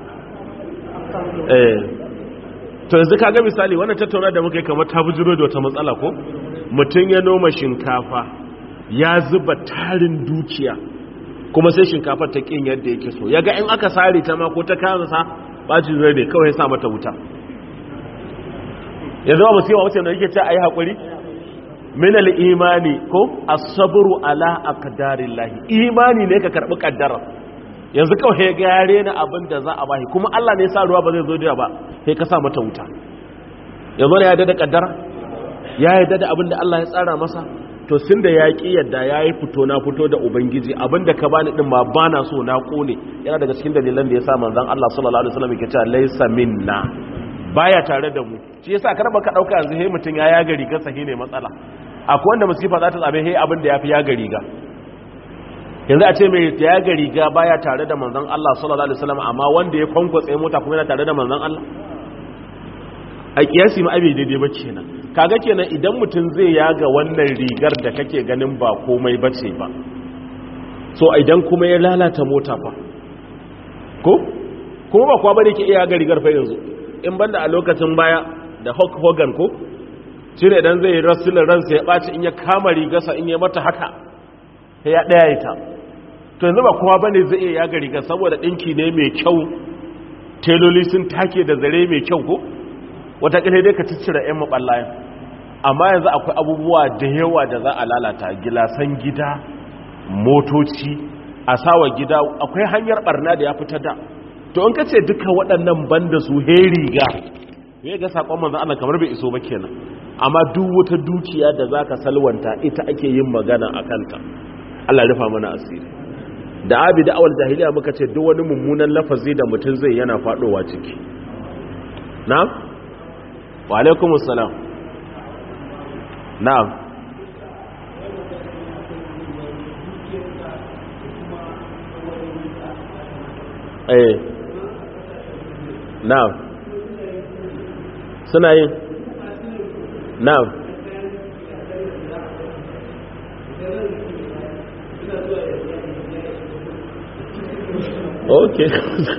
eh to yanzu kaga misali wannan tattauna da muka yi kamar ta bujiro da wata matsala ko mutum ya noma shinkafa ya zuba tarin dukiya kuma sai shinkafar ta kin yadda yake so yaga in aka sare ta ma ko ta kansa bacin zai ne kawai sa mata wuta yanzu ba musiba wace da yake ce ayi hakuri min al-imani ko as-sabru ala aqdarillah imani ne ka karbi kaddara yanzu kawai ya gare na abin da za a bashi kuma Allah ne ya sa ruwa ba zai zo da ba sai ka sa mata wuta yanzu ne ya yarda da kaddara ya yarda da abin da Allah ya tsara masa to sun da ya ƙi yadda ya yi fito na fito da ubangiji abinda ka bani din ma ba na so na kone yana daga cikin dalilan da ya sa manzan Allah sallallahu alaihi wasallam yake cewa laysa minna baya tare da mu shi yasa kar baka dauka yanzu he mutun ya yaga riga sahi ne matsala akwai wanda musifa za ta tsabe he abin da yafi yaga riga yanzu a ce mai yaga riga baya tare da manzan Allah sallallahu alaihi wasallam amma wanda ya kwankwatse mota kuma yana tare da manzan Allah a kiyasi ma abin daidai ba kenan kaga kenan idan mutum zai yaga wannan rigar da kake ganin ba komai bace ba so idan kuma ya lalata mota fa ko kuma ba kwa bane ke iya yaga rigar fa yanzu in banda a lokacin baya da Hulk Hogan ko cire idan zai rasulun ransa ya ɓaci in ya kama rigarsa in ya mata haka sai ya ɗaya ita to yanzu ba kowa bane zai iya yaga rigar saboda ɗinki ne mai kyau teloli sun take da zare mai kyau ko watakila dai ka ciccire 'yan maɓallayen amma yanzu akwai abubuwa da yawa da za a lalata gilasan gida motoci a sawa gida akwai hanyar barna da ya fita da to in ka ce duka waɗannan banda su heriga ya ga saƙon manzan Allah kamar bai iso ba kenan amma duk wata dukiya da za ka salwanta ita ake yin magana a kanta Allah rufa mana asiri da abi da awal jahiliya muka ce duk wani mummunan lafazi da mutum zai yana faɗowa ciki na wa alaikumus salam na'am eh na'am suna yin na'am okay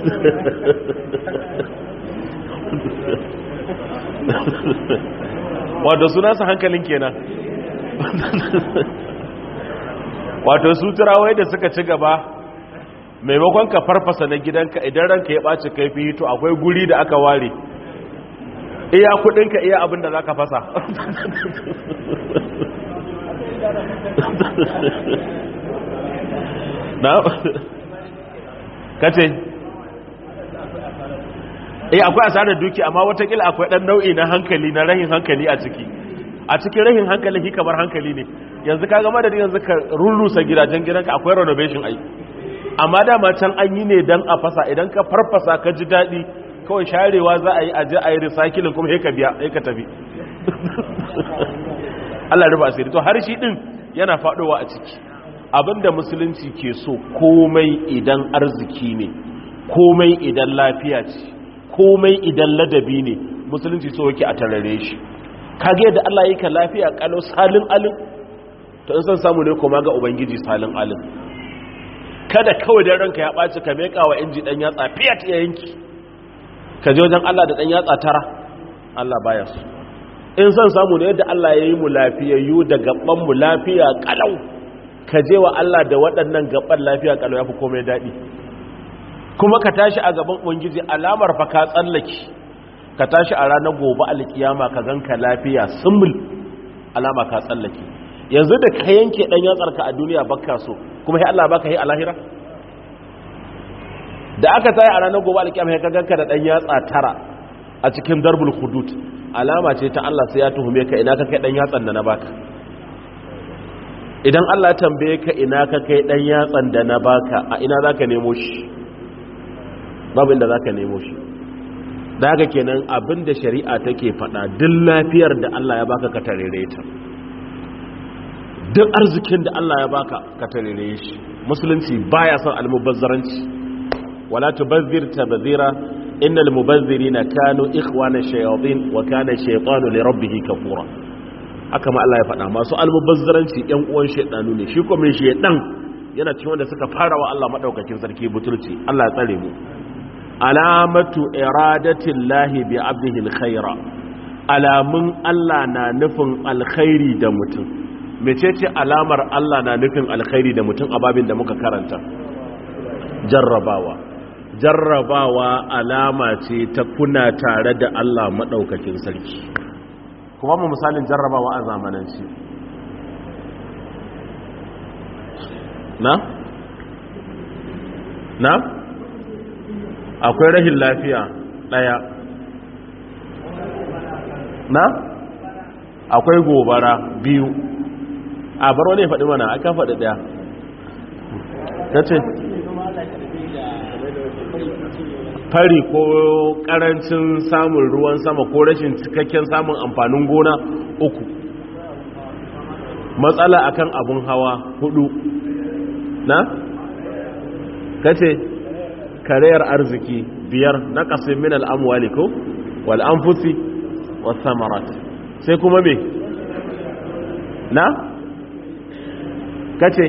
wato suna su hankalin kenan wato su turawai da suka ci gaba maimakon ka farfasa na gidanka idan ranka ya ɓaci kaifi to akwai guri da aka ware iya kudinka iya abin da za ka fasa na kace eh akwai asarar duki amma watakila akwai dan nau'i na hankali na rahin hankali a ciki a cikin rahin hankali shi kamar hankali ne yanzu ka ga madadin yanzu ka rurrusa gidajen gidanka akwai renovation ai amma dama can an yi ne dan a fasa idan ka farfasa ka ji daɗi kawai sharewa za a yi aje a yi recycling kuma sai ka biya sai ka tafi Allah ruba asiri to har shi din yana faɗowa a ciki abinda musulunci ke so komai idan arziki ne komai idan lafiya ce komai idan ladabi ne musulunci so yake a tarare shi kage da Allah yake lafiya kalau salin alin to in san samu ne kuma ga ubangiji salin alin kada kawai dan ranka ya baci ka meka wa inji dan yatsa fiyat ya yanki ka je wajen Allah da dan yatsa tara Allah baya su in san samu ne yadda Allah ya yi mu lafiyayyu da gaban mu lafiya kalau ka je wa Allah da waɗannan gaban lafiya kalau yafi komai daɗi kuma ka tashi a gaban ubangiji alamar fa ka tsallake ka tashi a ranar gobe alkiyama ka ganka lafiya sumul alama ka tsallake yanzu da ka yanke dan yatsarka a duniya bakka so kuma sai Allah baka yi a lahira da aka tayi a ranar gobe alkiyama sai ka ganka da dan yatsa tara a cikin darbul hudud alama ce ta Allah sai ya tuhume ka ina ka kai dan yatsan da na baka idan Allah ya tambaye ka ina ka kai dan yatsan da na baka a ina zaka nemo shi babu inda za ka nemo shi da haka kenan abinda shari'a take faɗa duk lafiyar da Allah ya baka ka tarere ta duk arzikin da Allah ya baka ka tarere shi musulunci baya son almubazzaranci wala tubazzir tabzira innal mubazzirina kanu ikhwana shayatin wa kana shaytanu li rabbih kafura haka ma Allah ya faɗa masu almubazzaranci ƴan uwan shaytanu ne shi kuma shaytan yana cikin wanda suka fara wa Allah madaukakin sarki butulci Allah ya tsare mu alamatu iradatillahi bi abdihi alkhaira alamun Allah na nufin alkhairi da mutum mecece alamar Allah na nufin alkhairi da mutum a babin da muka karanta jarrabawa jarrabawa alama ce ta kuna tare da Allah maɗaukakin sarki kuma mu misalin jarrabawa a zamananci na? na? akwai rahin lafiya ɗaya na? akwai gobara biyu a baro ne faɗi mana aka faɗi ɗaya ta ce fari ko ƙarancin samun ruwan sama ko rashin cikakken samun amfanin gona uku matsala akan abun hawa hudu na? kace karayar arziki biyar na ƙasir min al'amwali ko wal'amfusi wasu samarat sai kuma me na? kace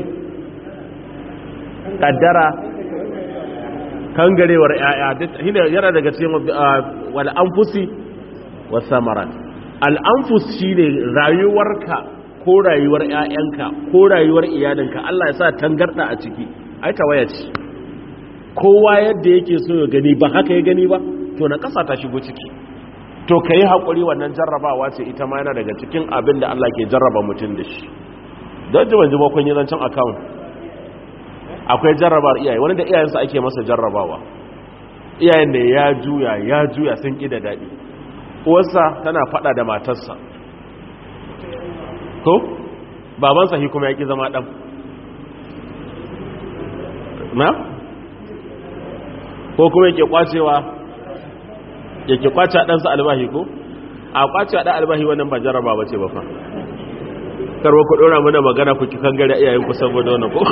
kaddara kangarewar yaya yana daga cikin wal anfusi was samarat al anfus shine rayuwarka ko rayuwar yayanka ko rayuwar iyalinka Allah ya sa tangarda a ciki ai tawaya ce kowa yadda yake so ya gani ba haka ya gani ba to na kasa ta shigo ciki to kai hakuri wannan jarrabawa ce ita ma yana daga cikin abin da Allah ke jarraba mutum da shi don jiban jiba kun yi zancen account akwai jarrabar iyaye wani da iyayensa ake masa jarrabawa iyayen da ya juya ya juya sun ƙi da daɗi uwarsa tana faɗa da matarsa ko babansa shi kuma ya ƙi zama ɗan na ko kuma yake kwacewa yake kwace ɗansa albahi ko a kwace ɗan albahi wannan ba jarraba ba ce ba fa karwa ku ɗora mana magana ku kikan gari iyayenku saboda wannan ko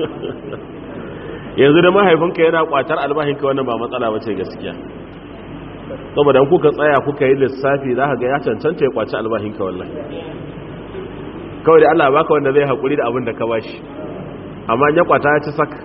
yanzu da mahaifinka yana kwatar albahinka wannan ba matsala ba ce gaskiya saboda kuka tsaya kuka yi lissafi za ka ga ya cancanta ya kwaci albahinka wallahi kawai da Allah baka wanda zai haƙuri da abin da ka bashi amma ya kwata ya ci sak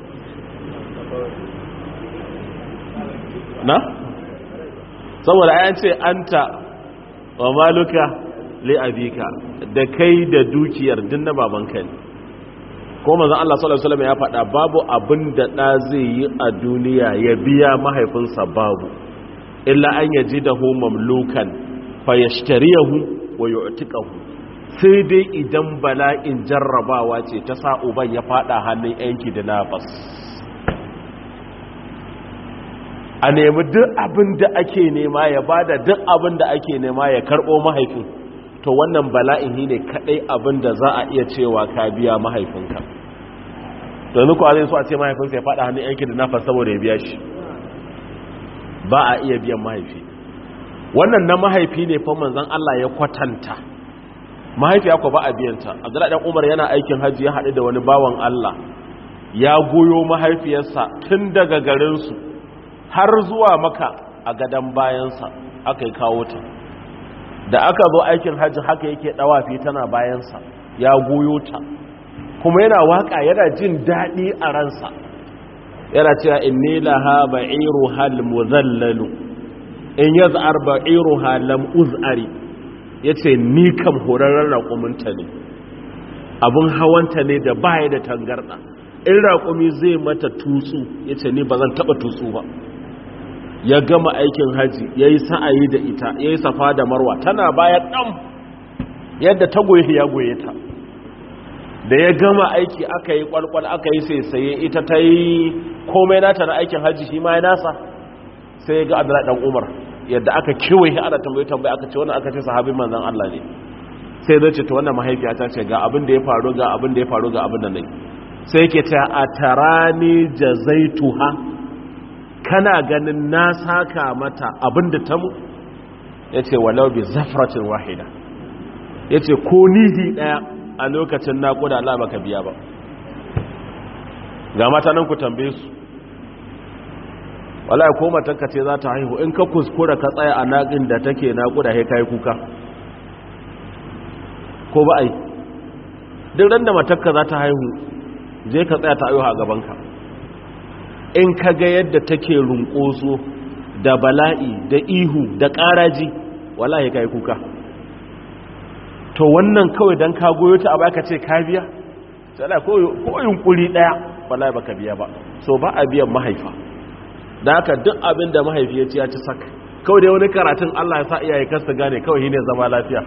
na saboda ayan ce anta wa maluka li abika da kai da dukiyar din na babanka ne ko manzon Allah sallallahu alaihi wasallam ya faɗa babu abin da da zai yi a duniya ya biya mahaifinsa babu illa an yajidahu mamlukan fayashtariyahu wa yu'tiqahu sai dai idan bala'in jarrabawa ce ta sa uban ya faɗa hannun yanki da nafas a nemi duk abin da ake nema ya bada duk abin da ake nema ya karɓo mahaifin to wannan bala'in ne kadai abin da za a iya cewa ka biya mahaifinka yanzu kuwa zai so a ce mahaifinsa ya faɗa hannun yankin da nafas saboda ya biya shi ba a iya biyan mahaifi wannan na mahaifi ne fa manzon Allah ya kwatanta mahaifiya ko ba a biyanta Abdullahi dan Umar yana aikin haji ya haɗu da wani bawan Allah ya goyo mahaifiyarsa tun daga garin su har zuwa maka a gadan bayansa aka yi kawo ta da aka zo aikin hajji haka yake dawafi tana bayansa ya goyo ta kuma yana waka yana jin daɗi a ransa yana cewa inni laha ba'iru hal muzallalu in yaz'ar ba'iru lam uz'ari yace ni kam horarren raƙuminta ne abun hawanta ne da baya da tangarda in raƙumi zai mata tutsu yace ni ba zan taɓa tutsu ba ya gama aikin haji ya yi sa'ayi da ita ya yi safa da marwa tana baya ɗan yadda ta goyi ya goye ta da ya gama aiki aka yi kwalkwal aka yi saisaye ita ta yi komai nata na aikin haji shi ma ya nasa sai ya ga adala ɗan umar yadda aka kewaye ana tambaye tambaye aka ce wannan aka ce sahabin manzan Allah ne sai zai ce ta wannan mahaifiya ta ce ga abin da ya faru ga abin da ya faru ga abin da ne sai yake ta a tarani jazaituha kana ganin na saka mata abinda ta mu ya ce walau bi zafratin wahida ya ce ko nihi daya a lokacin naƙuda Allah baka biya ba ga mata nan ku tambaye su wallahi ko matanka ce za ta haihu in ka kuskura ka tsaya a naƙin da take naƙuda sai kai kuka ko ba ai duk ran da matarka za ta haihu je ka tsaya ta haihu a gabanka in ka ga yadda take runƙoso da bala'i da ihu da ƙaraji wallahi ka yi kuka to wannan kawai don ka goyo ta abu aka ce ka biya sai ko yunkuri ɗaya wallahi baka biya ba so ba a biyan mahaifa da haka duk abin da mahaifi ya ci ya ci sak kawai dai wani karatun Allah ya sa iyaye kasta gane kawai shine zama lafiya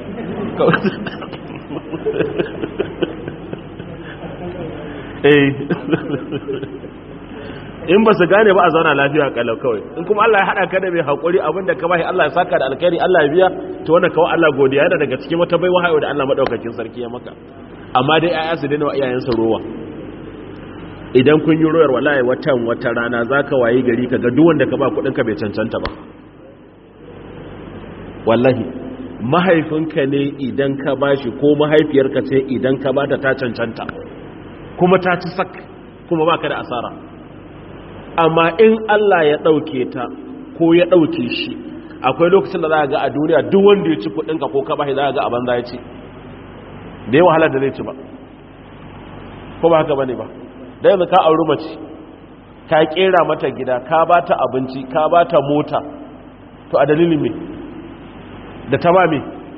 in ba su gane ba a zauna lafiya kalau kawai in kuma Allah ya haɗa ka da mai haƙuri abinda ka bashi Allah ya saka da alkhairi Allah ya biya to wannan kawai Allah godiya yana daga cikin wata baiwa hayo da Allah madaukakin sarki ya maka amma dai ayya su daina wa iyayensa rowa idan kun yi royar wallahi watan wata rana zaka wayi gari ka ga duk wanda ka ba kuɗin ka bai cancanta ba wallahi mahaifinka ne idan ka bashi ko mahaifiyarka ce idan ka bata ta cancanta kuma ta ci sak kuma baka da asara amma in Allah ya ɗauke ta ko ya ɗauke shi akwai lokacin da za ga a duniya duk wanda ya ci kuɗinka ko ka bashi za ga a banza ya ci da yawa halar da zai ci ba ko ba haka bane ba da yanzu ka auri mace ka kera mata gida ka ba ta abinci ka ba ta mota to a dalilin me da ta ba me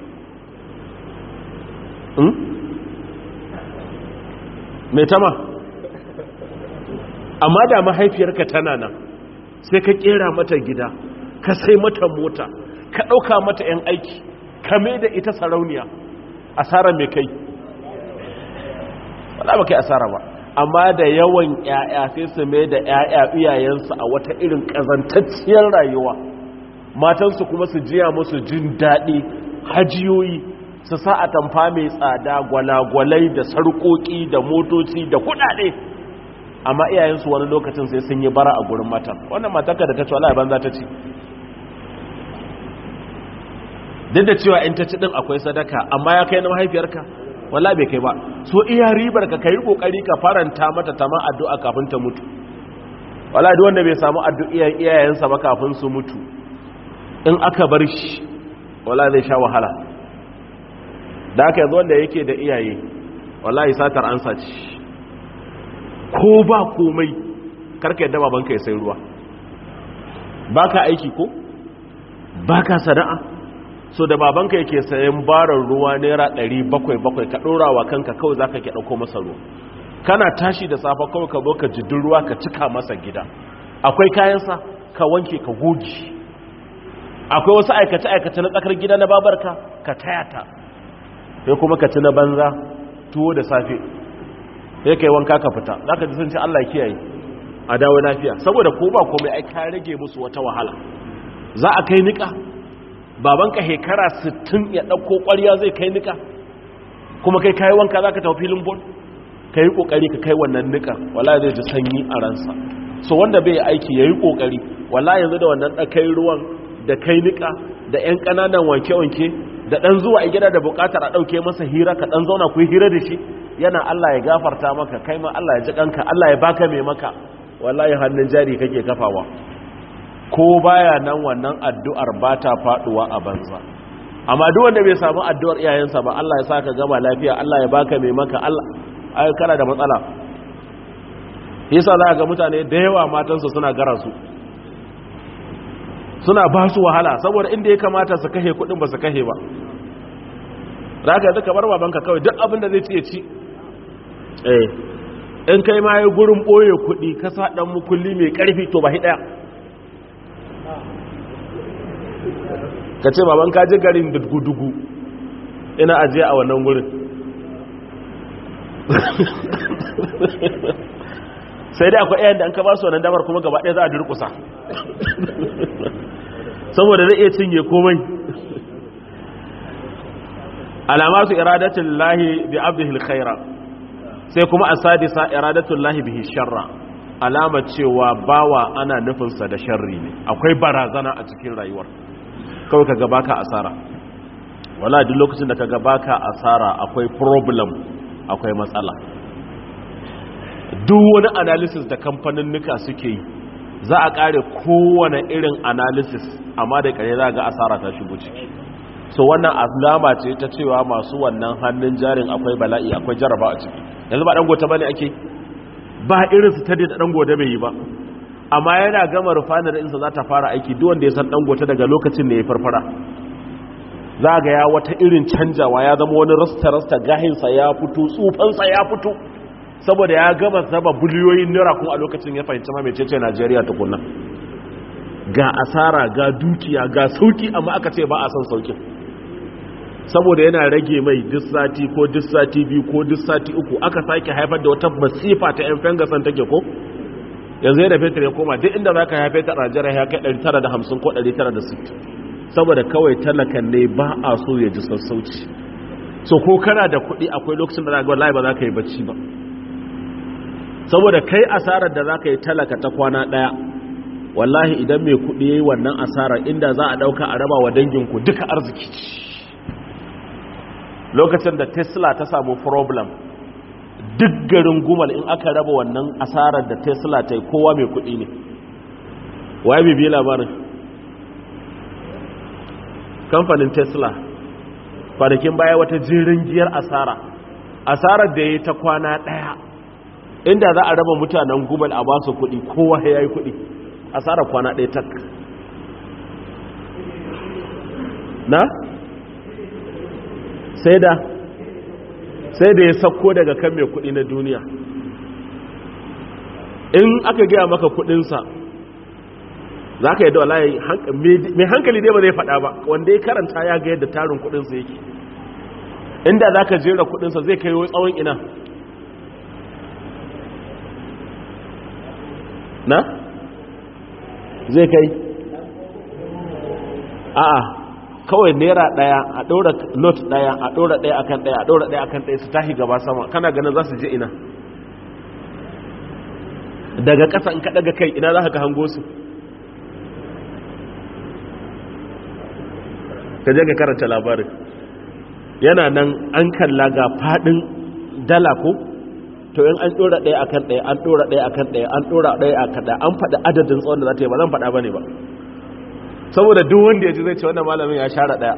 mai tama amma da mahaifiyarka tana nan sai ka kera mata gida ka sai mata mota ka ɗauka mata 'yan aiki ka mai da ita sarauniya asara mai kai wala ba kai asara ba amma da yawan 'ya'ya sai su mai da 'ya'ya iyayensu a wata irin ƙazantacciyar rayuwa matansu kuma su jiya musu jin daɗi hajiyoyi su sa a tamfa mai tsada gwalagwalai da sarƙoƙi da motoci da kuɗaɗe amma iyayensu wani lokacin sai sun yi bara a gurin mata wannan matarka da ta ci wala banza ta ci duk da cewa in ta ci din akwai sadaka amma ya kai na mahaifiyarka wala bai kai ba so iya ribar ka kai kokari ka faranta mata tama addu'a kafin ta mutu wala duk wanda bai samu addu'a iyayensa ba kafin su mutu in aka bar shi wala zai sha wahala da aka yanzu wanda yake da iyaye wallahi satar ansa ce ko ba komai karka yadda babanka ya sai ruwa baka aiki ko baka sana'a so da babanka yake sayan barar ruwa naira 700 ka dora wa kanka kawai zaka ke dauko masa ruwa kana tashi da safa kawai ka zo ka jidin ruwa ka cika masa gida akwai kayansa ka wanke ka goge akwai wasu aikace aikace na tsakar gida na babarka ka taya ta sai kuma ka ci na banza tuwo da safe sai kai wanka ka fita zaka ji sun ce Allah kiyaye a dawo lafiya saboda ko ba komai ai ka rage musu wata wahala za a kai nika babanka hekara 60 ya dauko ƙwarya zai kai nika kuma kai kai wanka zaka tafi filin bol kai kokari ka kai wannan nika wallahi zai ji sanyi a ransa so wanda bai aiki yayi kokari wallahi yanzu da wannan dakai ruwan da kai nika da ƴan kananan wanke-wanke da dan zuwa a gida da bukatar a dauke masa hira ka dan zauna ku hira da shi yana Allah ya gafarta maka kai ma Allah ya ji kanka Allah ya baka mai maka wallahi hannun jari kake kafawa ko baya nan wannan addu'ar ba ta faduwa a banza amma duk wanda bai samu addu'ar iyayensa ba Allah ya saka gama lafiya Allah ya baka mai maka Allah ai kana da matsala yasa za ga mutane da yawa matansu suna gara su suna ba su wahala saboda inda ya kamata su kashe kudin ba su kashe ba raka yanzu kamar babanka kawai duk abin da zai ci ya ci eh in kai ma yi gurin ɓoye kuɗi ka sa ɗan mukulli mai ƙarfi to ba hi ɗaya ka ce baban ka ji garin dugu-dugu ina ajiye a wannan gurin sai dai akwai ɗayan da an ka ba su wannan damar kuma gaba ɗaya za a durkusa saboda zai iya cinye komai alamatu iradatin lahi bi abdihil khaira sai kuma a sadisa iradatun lahi bihi sharra alama cewa bawa ana nufinsa da sharri ne akwai barazana a cikin rayuwar kawai ka gaba ka asara wala duk lokacin da ka gaba ka asara akwai problem akwai matsala duk wani analysis da kamfanin nuka suke yi za a kare kowane irin analysis amma da kare za ga asara ta shigo ciki so wannan alama ce ta cewa masu wannan hannun jarin akwai bala'i akwai jaraba a ciki yanzu ba dangote bane ake ba irin su ta da dangote bai yi ba amma yana gama rufanar insa za ta fara aiki duk wanda ya san dangote daga lokacin da ya farfara za ga ya wata irin canjawa ya zama wani rasta-rasta gahinsa ya fito tsufansa ya fito saboda ya gama zaba biliyoyin naira kun a lokacin ya fahimci ma mecece najeriya tukunan ga asara ga dukiya ga sauki amma aka ce ba a son saukin saboda yana rage mai duk sati ko duk sati biyu ko duk sati uku aka sake haifar da wata masifa ta yan fengasan take ko yanzu yadda fetur ya koma duk inda za ka haife ta rajara ya kai 950 ko 960 saboda kawai talakan ne ba a so ya ji sassauci so ko kana da kuɗi akwai lokacin da za ga wallahi ba za ka yi bacci ba saboda kai asarar da za ka yi talaka ta kwana ɗaya wallahi idan mai kuɗi ya yi wannan asarar inda za a ɗauka a raba wa danginku duka arziki lokacin da tesla ta samu problem duk garin gumal in aka raba wannan asarar da tesla ta yi kowa mai kuɗi ne waye bibi labarin kamfanin tesla kwanakin baya wata jirin giyar asara asarar da ya yi ta kwana ɗaya inda za a raba mutanen gumal a basu kuɗi kowa ya yi kuɗi asarar kwana ɗaya tak na? sai da sai da ya sauko daga kan mai kuɗi na duniya in aka gaya maka kuɗinsa za ka yi da walaye mai hankali dai ba zai faɗa ba wanda ya karanta ya ga yadda tarin kuɗinsa yake inda za ka jera kuɗinsa zai kai tsawon ina na? zai kai a'a kawai naira daya a ɗora not daya a ɗora daya akan daya a ɗora daya akan daya su tashi gaba sama kana ganin za su je ina daga ƙasa in ka daga kai ina za ka hango su ka je ka karanta labarin yana nan an kalla ga fadin dala ko to in an ɗora daya akan daya an ɗora daya akan daya an ɗora daya akan daya an faɗi adadin tsawon da za ta yi ba zan faɗa ba ne ba saboda duk wanda ya ji zai ce wannan malamin ya share daya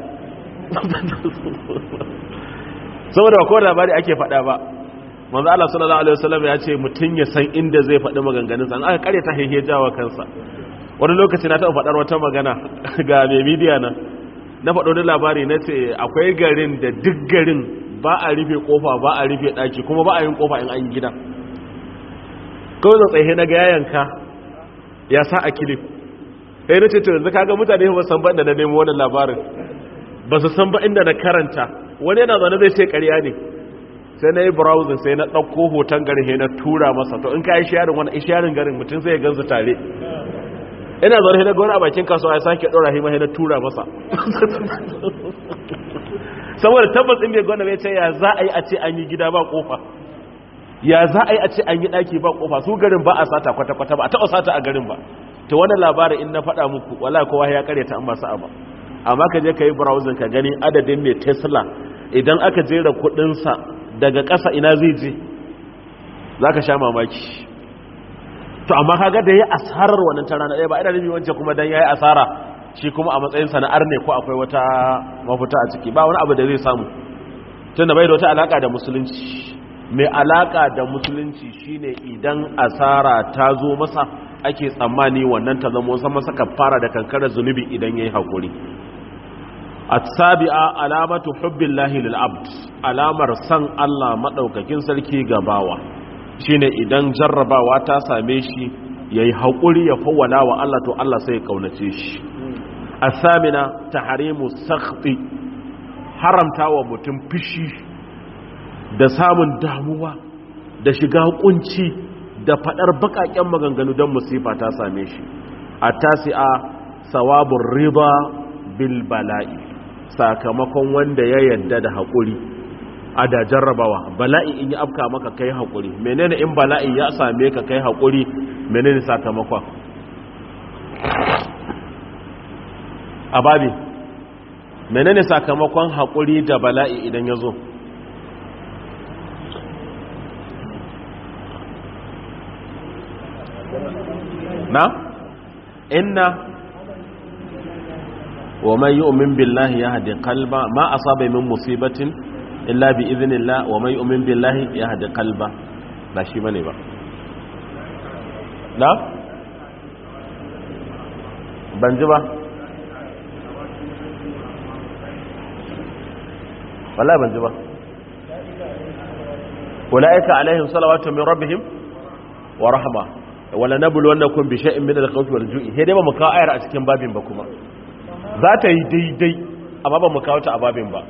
saboda ko labari ake faɗa ba manzo Allah sallallahu alaihi wasallam ya ce mutun ya san inda zai faɗi maganganun sa aka kare ta hehe jawa kansa wani lokaci na taɓa faɗar wata magana ga mai media na na faɗo da labari na ce akwai garin da duk garin ba a rufe kofa ba a rufe ɗaki kuma ba a yin kofa in an gida kawai da tsaye na ga yayanka ya sa a kilif sai na ce to yanzu kaga mutane ba san ba inda na nemo wannan labarin ba su san ba inda na karanta wani yana zaune zai ce ƙarya ne sai na yi browsing sai na ɗauko hoton garin sai na tura masa to in ka yi sharing wani sharing garin mutum sai ya gansu tare ina zaune na gwani a bakin kasuwa ya sake ɗora hima sai na tura masa saboda tabbas in bai gwanda bai ce ya za a yi a ce an yi gida ba kofa ya za a yi a ce an yi ɗaki ba kofa su garin ba a sata kwata-kwata ba a taɓa sata a garin ba ta wani labarin in na faɗa muku wala kowa ya kare ta an masu abu amma ka je ka yi browsing ka gani adadin mai tesla idan aka jera kudinsa daga ƙasa ina zai je za ka sha mamaki to amma kaga da ya asarar wannan ta rana ɗaya ba ina nufi wancan kuma don ya yi asara shi kuma a matsayin sana'ar ne ko akwai wata mafuta a ciki ba wani abu da zai samu tunda bai da wata alaka da musulunci mai alaka da musulunci shine idan asara ta zo masa ake tsammani wannan ta zama wasan masa kafara da kankarar zunubi idan ya yi haƙuri a sabi'a alamatu hubbillahi lil'abd alamar san Allah maɗaukakin sarki ga bawa shine idan jarrabawa ta same shi ya yi haƙuri ya fawwala wa Allah to Allah sai ya ƙaunace shi a samina ta harimu sakti haramta wa mutum fishi da samun damuwa da shiga kunci da fadar bakaken maganganu don musifa ta same shi a tasi'a sawabun riba bil bala'i sakamakon wanda ya yadda da haƙuri a da jarrabawa bala'i in yi afka maka kai haƙuri menene in bala'i ya same ka kai haƙuri menene sakamakon a babi menene sakamakon haƙuri da bala'i idan ya zo na inna wa man yu'min billahi yahdi qalba ma asaba min musibatin illa bi idhnillah wa man yu'min billahi yahdi qalba ba shi bane ba na ban ji ba wallahi ban ji ba ulaika alaihim salawatu min rabbihim wa rahma wala nabluwannakum bi shay'in min al-khawfi wal ju'i he dai ba mu kawo ayar a cikin babin ba kuma za ta yi daidai amma ba mu kawo ta a babin ba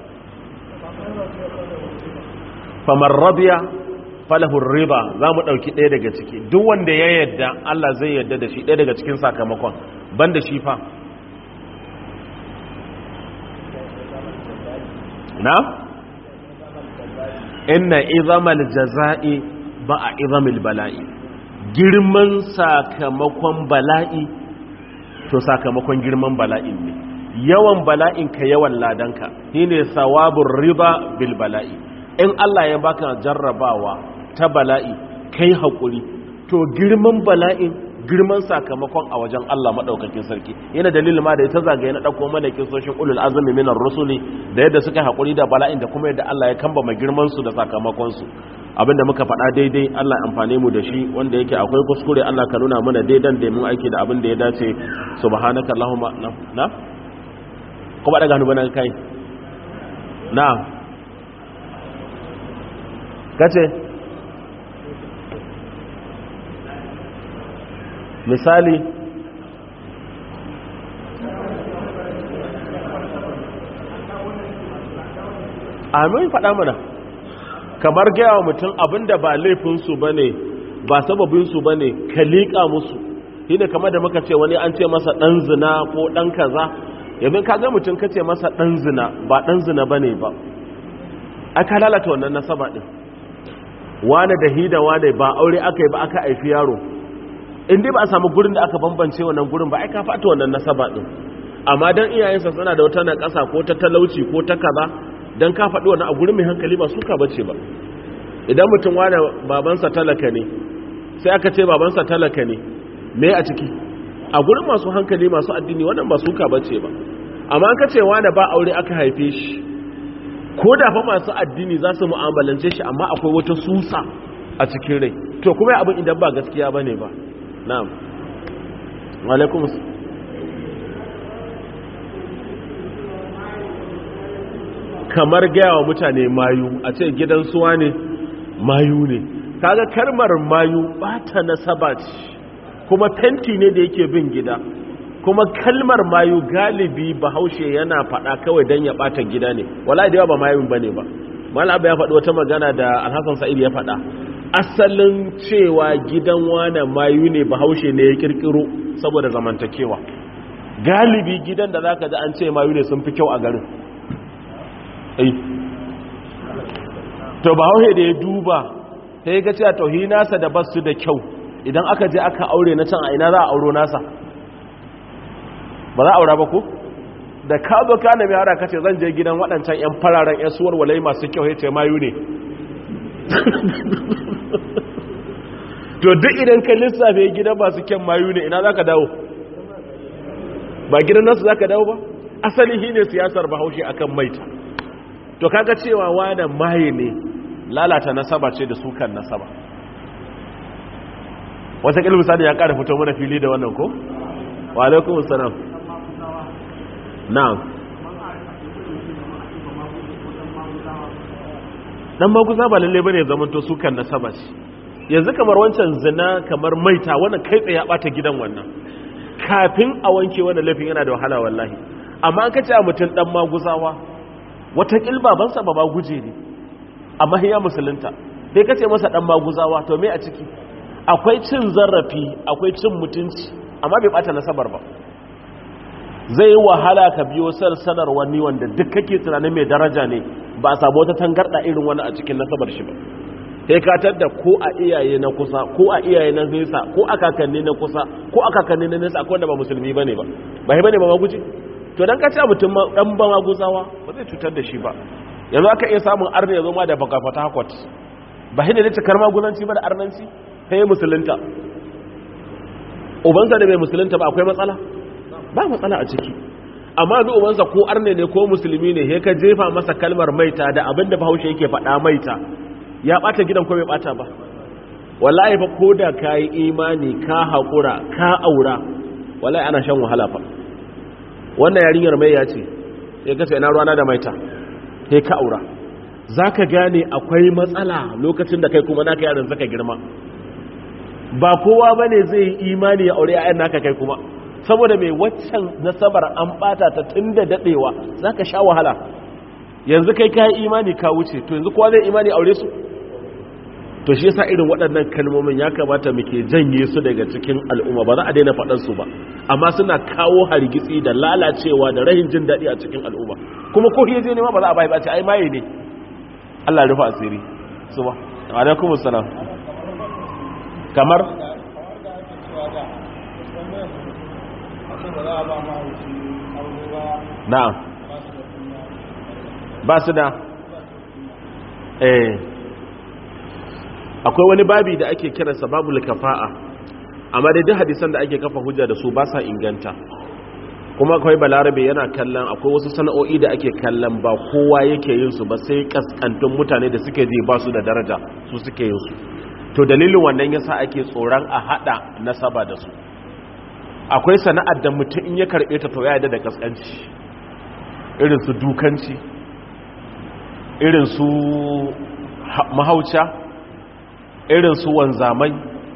faman radiya falahu riba za mu ɗauki ɗaya daga ciki duk wanda ya yadda Allah zai yadda da shi ɗaya daga cikin sakamakon ban da shi fa na? inna izamal jaza'i ba a izamil bala'i girman sakamakon bala'i to sakamakon girman bala'in ne yawan bala'in ka yawan ladanka shine sawabun riba bil bala'i in Allah ya baka jarrabawa ta bala'i kai haƙuri to girman bala'in girman sakamakon a wajen Allah maɗaukakin sarki yana dalilin ma da ya ta zagaye na ɗauko mana kisoshin ulul azumi minar rusuli da yadda suka haƙuri da bala'in da kuma yadda Allah ya kamba mai girman su da sakamakon su abinda muka faɗa daidai Allah amfane mu da shi wanda yake akwai kuskure Allah ka nuna mana daidan da mun aiki da abin da ya dace subhanaka allahumma na na kuma daga hannu bana kai na kace misali amin faɗa mana kamar gaya wa mutum abinda ba laifinsu ba ne ba sababinsu ba ne ka liƙa musu shi ne kamar da muka ce wani an ce masa ɗan zina ko ɗan kaza yanzu ka ga mutum ka ce masa ɗan zina ba ɗan zina ba ne ba aka lalata wannan nasaba ɗin wane da hida wane ba aure aka yi ba aka haifi yaro in dai ba a samu gurin da aka bambance wannan gurin ba ai ka fata wannan nasaba din amma dan iyayensa suna da wata nakasa ko ta talauci ko ta kaza dan ka faɗi wannan a gurin mai hankali ba suka bace ba idan mutum wani babansa talaka ne sai aka ce babansa talaka ne me a ciki a gurin masu hankali masu addini wannan ba suka bace ba amma an ka ce wani ba aure aka haife shi ko da fa masu addini za su mu'amalance shi amma akwai wata susa a cikin rai to kuma abin idan ba gaskiya bane ba na'am alaikum kamar gaya wa mutane mayu a ce gidan suwa ne mayu ne kaga kalmar mayu bata nasaba ce kuma fenti ne da yake bin gida kuma kalmar mayu galibi bahaushe yana faɗa kawai don ya ɓata gida ne wala da yawa ba mayun ba ne ba malaba ya faɗi wata magana da alhassan sa'id ya faɗa asalin cewa gidan wane mayu ne bahaushe ne ya kirkiro saboda zamantakewa galibi gidan da zaka ji an ce mayu ne sun fi kyau a garin ai to bahaushe da ya duba sai ga cewa tauhi nasa da basu da kyau idan aka je aka aure na can a ina za a auro nasa ba za a aura ba ko da ka zo ka nemi hara kace zan je gidan waɗancan 'yan fararen 'yan suwar walai masu kyau ya ce mayu ne to duk idan ka lissafe gidan masu kyan mayu ne ina za ka dawo ba gidan nasu za ka dawo ba asali shi ne siyasar bahaushe akan maita to kaga cewa wane maye ne lalata nasaba ce da sukan nasaba wata kilmisa da ya ƙara fito mana fili da wannan ko? wa alaikun salam na'am dan maguza ba lalle bane zaman to sukan nasaba ce yanzu kamar wancan zina kamar maita wannan kai tsaye ya bata gidan wannan kafin a wanke wannan laifin yana da wahala wallahi amma an kace a mutum dan maguzawa wata kilbabansa ba ba guje ne amma ya musulunta sai kace masa dan maguzawa to me a ciki akwai cin zarafi akwai cin mutunci amma bai bata nasabar ba zai yi wahala ka biyo sarsanar wani wanda duk kake tunanin mai daraja ne ba a samu wata tangarda irin wani a cikin nasabar shi ba sai ka da ko a iyaye na kusa ko a iyaye na nesa ko a kakanni na kusa ko a kakanni na nesa akwai wanda ba musulmi bane ba ba shi bane ba maguji to dan ka ce mutum dan ba maguzawa ba zai cutar da shi ba yanzu aka iya samun arna ya zo ma da baka fata hakot ba shi ne da cikar maguzanci ba da arnanci sai musulunta ubansa da bai musulunta ba akwai matsala ba matsala a ciki amma duk ubansa ko arne ne ko musulmi ne he ka jefa masa kalmar maita da abin da bahaushe yake faɗa maita ya ɓata gidan ko bai ɓata ba wallahi fa ko da ka yi imani ka haƙura ka aura wallahi ana shan wahala fa wannan yarinyar mai ya ce ya gasa ina ruwana da maita sai ka aura za ka gane akwai matsala lokacin da kai kuma naka yaran zaka girma ba kowa ba ne zai yi imani ya aure ayan naka kai kuma saboda mai waccan nasabar an bata ta tun da daɗewa za ka sha wahala yanzu kai kayan imani ka wuce to yanzu kowa zai imani aure su to shi yasa irin waɗannan kalmomin ya kamata muke janye su daga cikin al'umma ba za a daina faɗan su ba amma suna kawo hargitsi da lalacewa da rahin jin daɗi a cikin al'umma kuma ko hiyaje ne ma ba za a bai ba ce ai maye ne Allah ya rufa asiri su ba alaikum assalam kamar na'am ba su da eh akwai wani babi da ake kiransa babul kafa'a amma dai duk hadisan da ake kafa hujja da su ba sa inganta kuma akwai balarabe yana kallon akwai wasu sana'o'i da ake kallon ba kowa yake yin su ba sai kaskantun mutane da suke ji ba su da daraja su suke yin su to dalilin wannan yasa ake tsoron a hada nasaba da su akwai sana'ar da mutum in ya karbe ta to ya yarda da kaskanci irin su dukanci irin su mahauca irin su wanzamai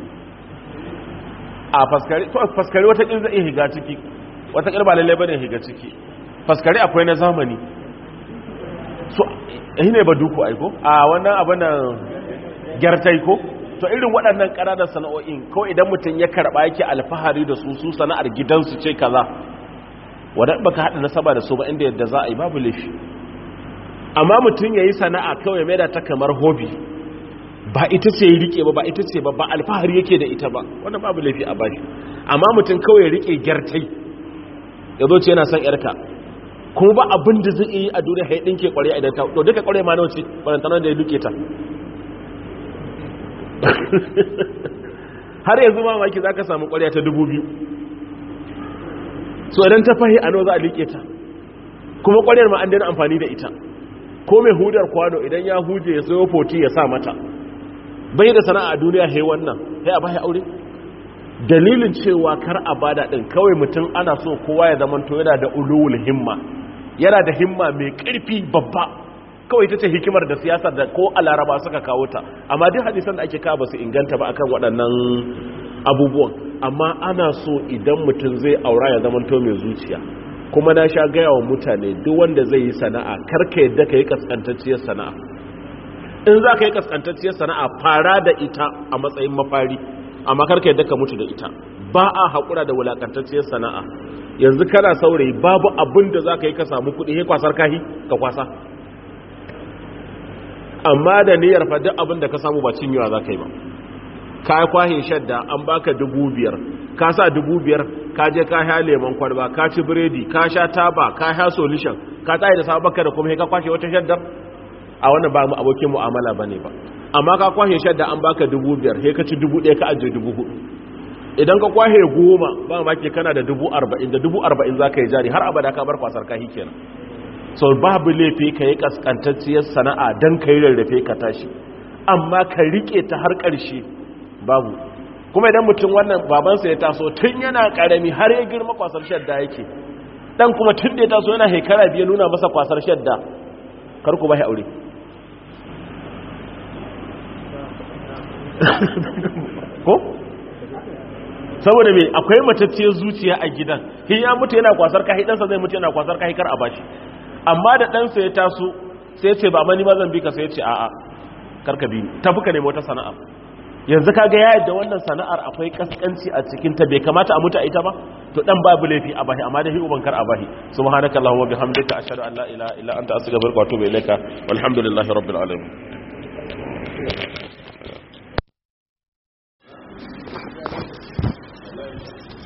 a faskari to faskari wata kin zai higa ciki wata kalba lalle bane higa ciki faskari akwai na zamani so eh ne ba duku aiko a wannan abin gyartai ko to irin waɗannan ƙananan sana'o'in ko idan mutum ya karɓa yake alfahari da su su sana'ar gidansu ce kaza wadda baka haɗa nasaba da su ba inda yadda za a yi babu laifi amma mutum ya yi sana'a kawai mai da ta kamar hobi ba ita ce rike ba ba ita ce ba ba alfahari yake da ita ba wannan babu laifi a bashi amma mutum kawai rike gyartai ya zo ce yana son yarka kuma ba abin da zai yi a duniya haidin ke kware idan ta to duka kware ma nawa ce barantanar da ya duke ta har yanzu mamaki za ka samu kware ta dubu biyu so idan ta fahi a nawa za a liƙe ta kuma kwarewar ma an daina amfani da ita ko mai hudar kwano idan ya huje ya sayo foti ya sa mata bai da sana'a a duniya hai wannan sai a bai aure dalilin cewa kar a bada din kawai mutum ana so kowa ya zama to yana da ulul himma yana da himma mai karfi babba kawai ita ce hikimar da siyasar da ko a laraba suka kawo ta amma duk hadisan da ake kawo ba su inganta ba akan waɗannan abubuwan amma ana so idan mutum zai aura ya zama to mai zuciya kuma na sha gaya wa mutane duk wanda zai yi sana'a karka yadda ka yi kaskantacciyar sana'a in za ka yi kaskantacciyar sana'a fara da ita a matsayin mafari amma karka yadda ka mutu da ita ba a haƙura da wulaƙantacciyar sana'a yanzu kana saurayi babu abin da za ka yi ka samu kuɗi ya kwasar kahi ka kwasa amma da niyyar fa duk abin da ka samu ba cinyewa za ka yi ba ka kwahe shadda an baka dubu biyar ka sa dubu biyar ka je ka sha lemon kwalba ka ci biredi ka sha taba ka sha solution ka tsaye da sabon baka da kuma ka kwashe wata shaddar a wannan ba mu abokin mu'amala bane ba amma ka kwashe shadda an baka dubu biyar sai ka ci dubu ɗaya ka ajiye dubu hudu idan ka kwashe goma ba ma ke kana da dubu arba'in da dubu arba'in za ka yi jari har abada ka bar kwasar kahi kenan so babu laifi ka yi kaskantacciyar sana'a don ka yi rarrafe ka tashi amma ka riƙe ta har ƙarshe babu kuma idan mutum wannan babansa ya taso tun yana karami har ya girma kwasar shadda yake dan kuma tun da ya taso yana haikara biya nuna masa kwasar shadda karku ba aure ko saboda me akwai matacciyar zuciya a gidan hin ya mutu yana kwasar kahi ɗansa zai mutu yana kwasar kahi kar a bashi amma da ɗansa ya taso sai ce ba mani ma zan bi ka sai ce a'a karka bi tafi ka nemi wata sana'a yanzu kaga ya yadda wannan sana'ar akwai kaskanci a cikin ta bai kamata a mutu a ita ba to dan babu laifi a bahi amma da hi ubankar a bahi subhanakallahumma bihamdika ashhadu an la ilaha illa anta astaghfiruka wa atubu ilaika walhamdulillahi rabbil alamin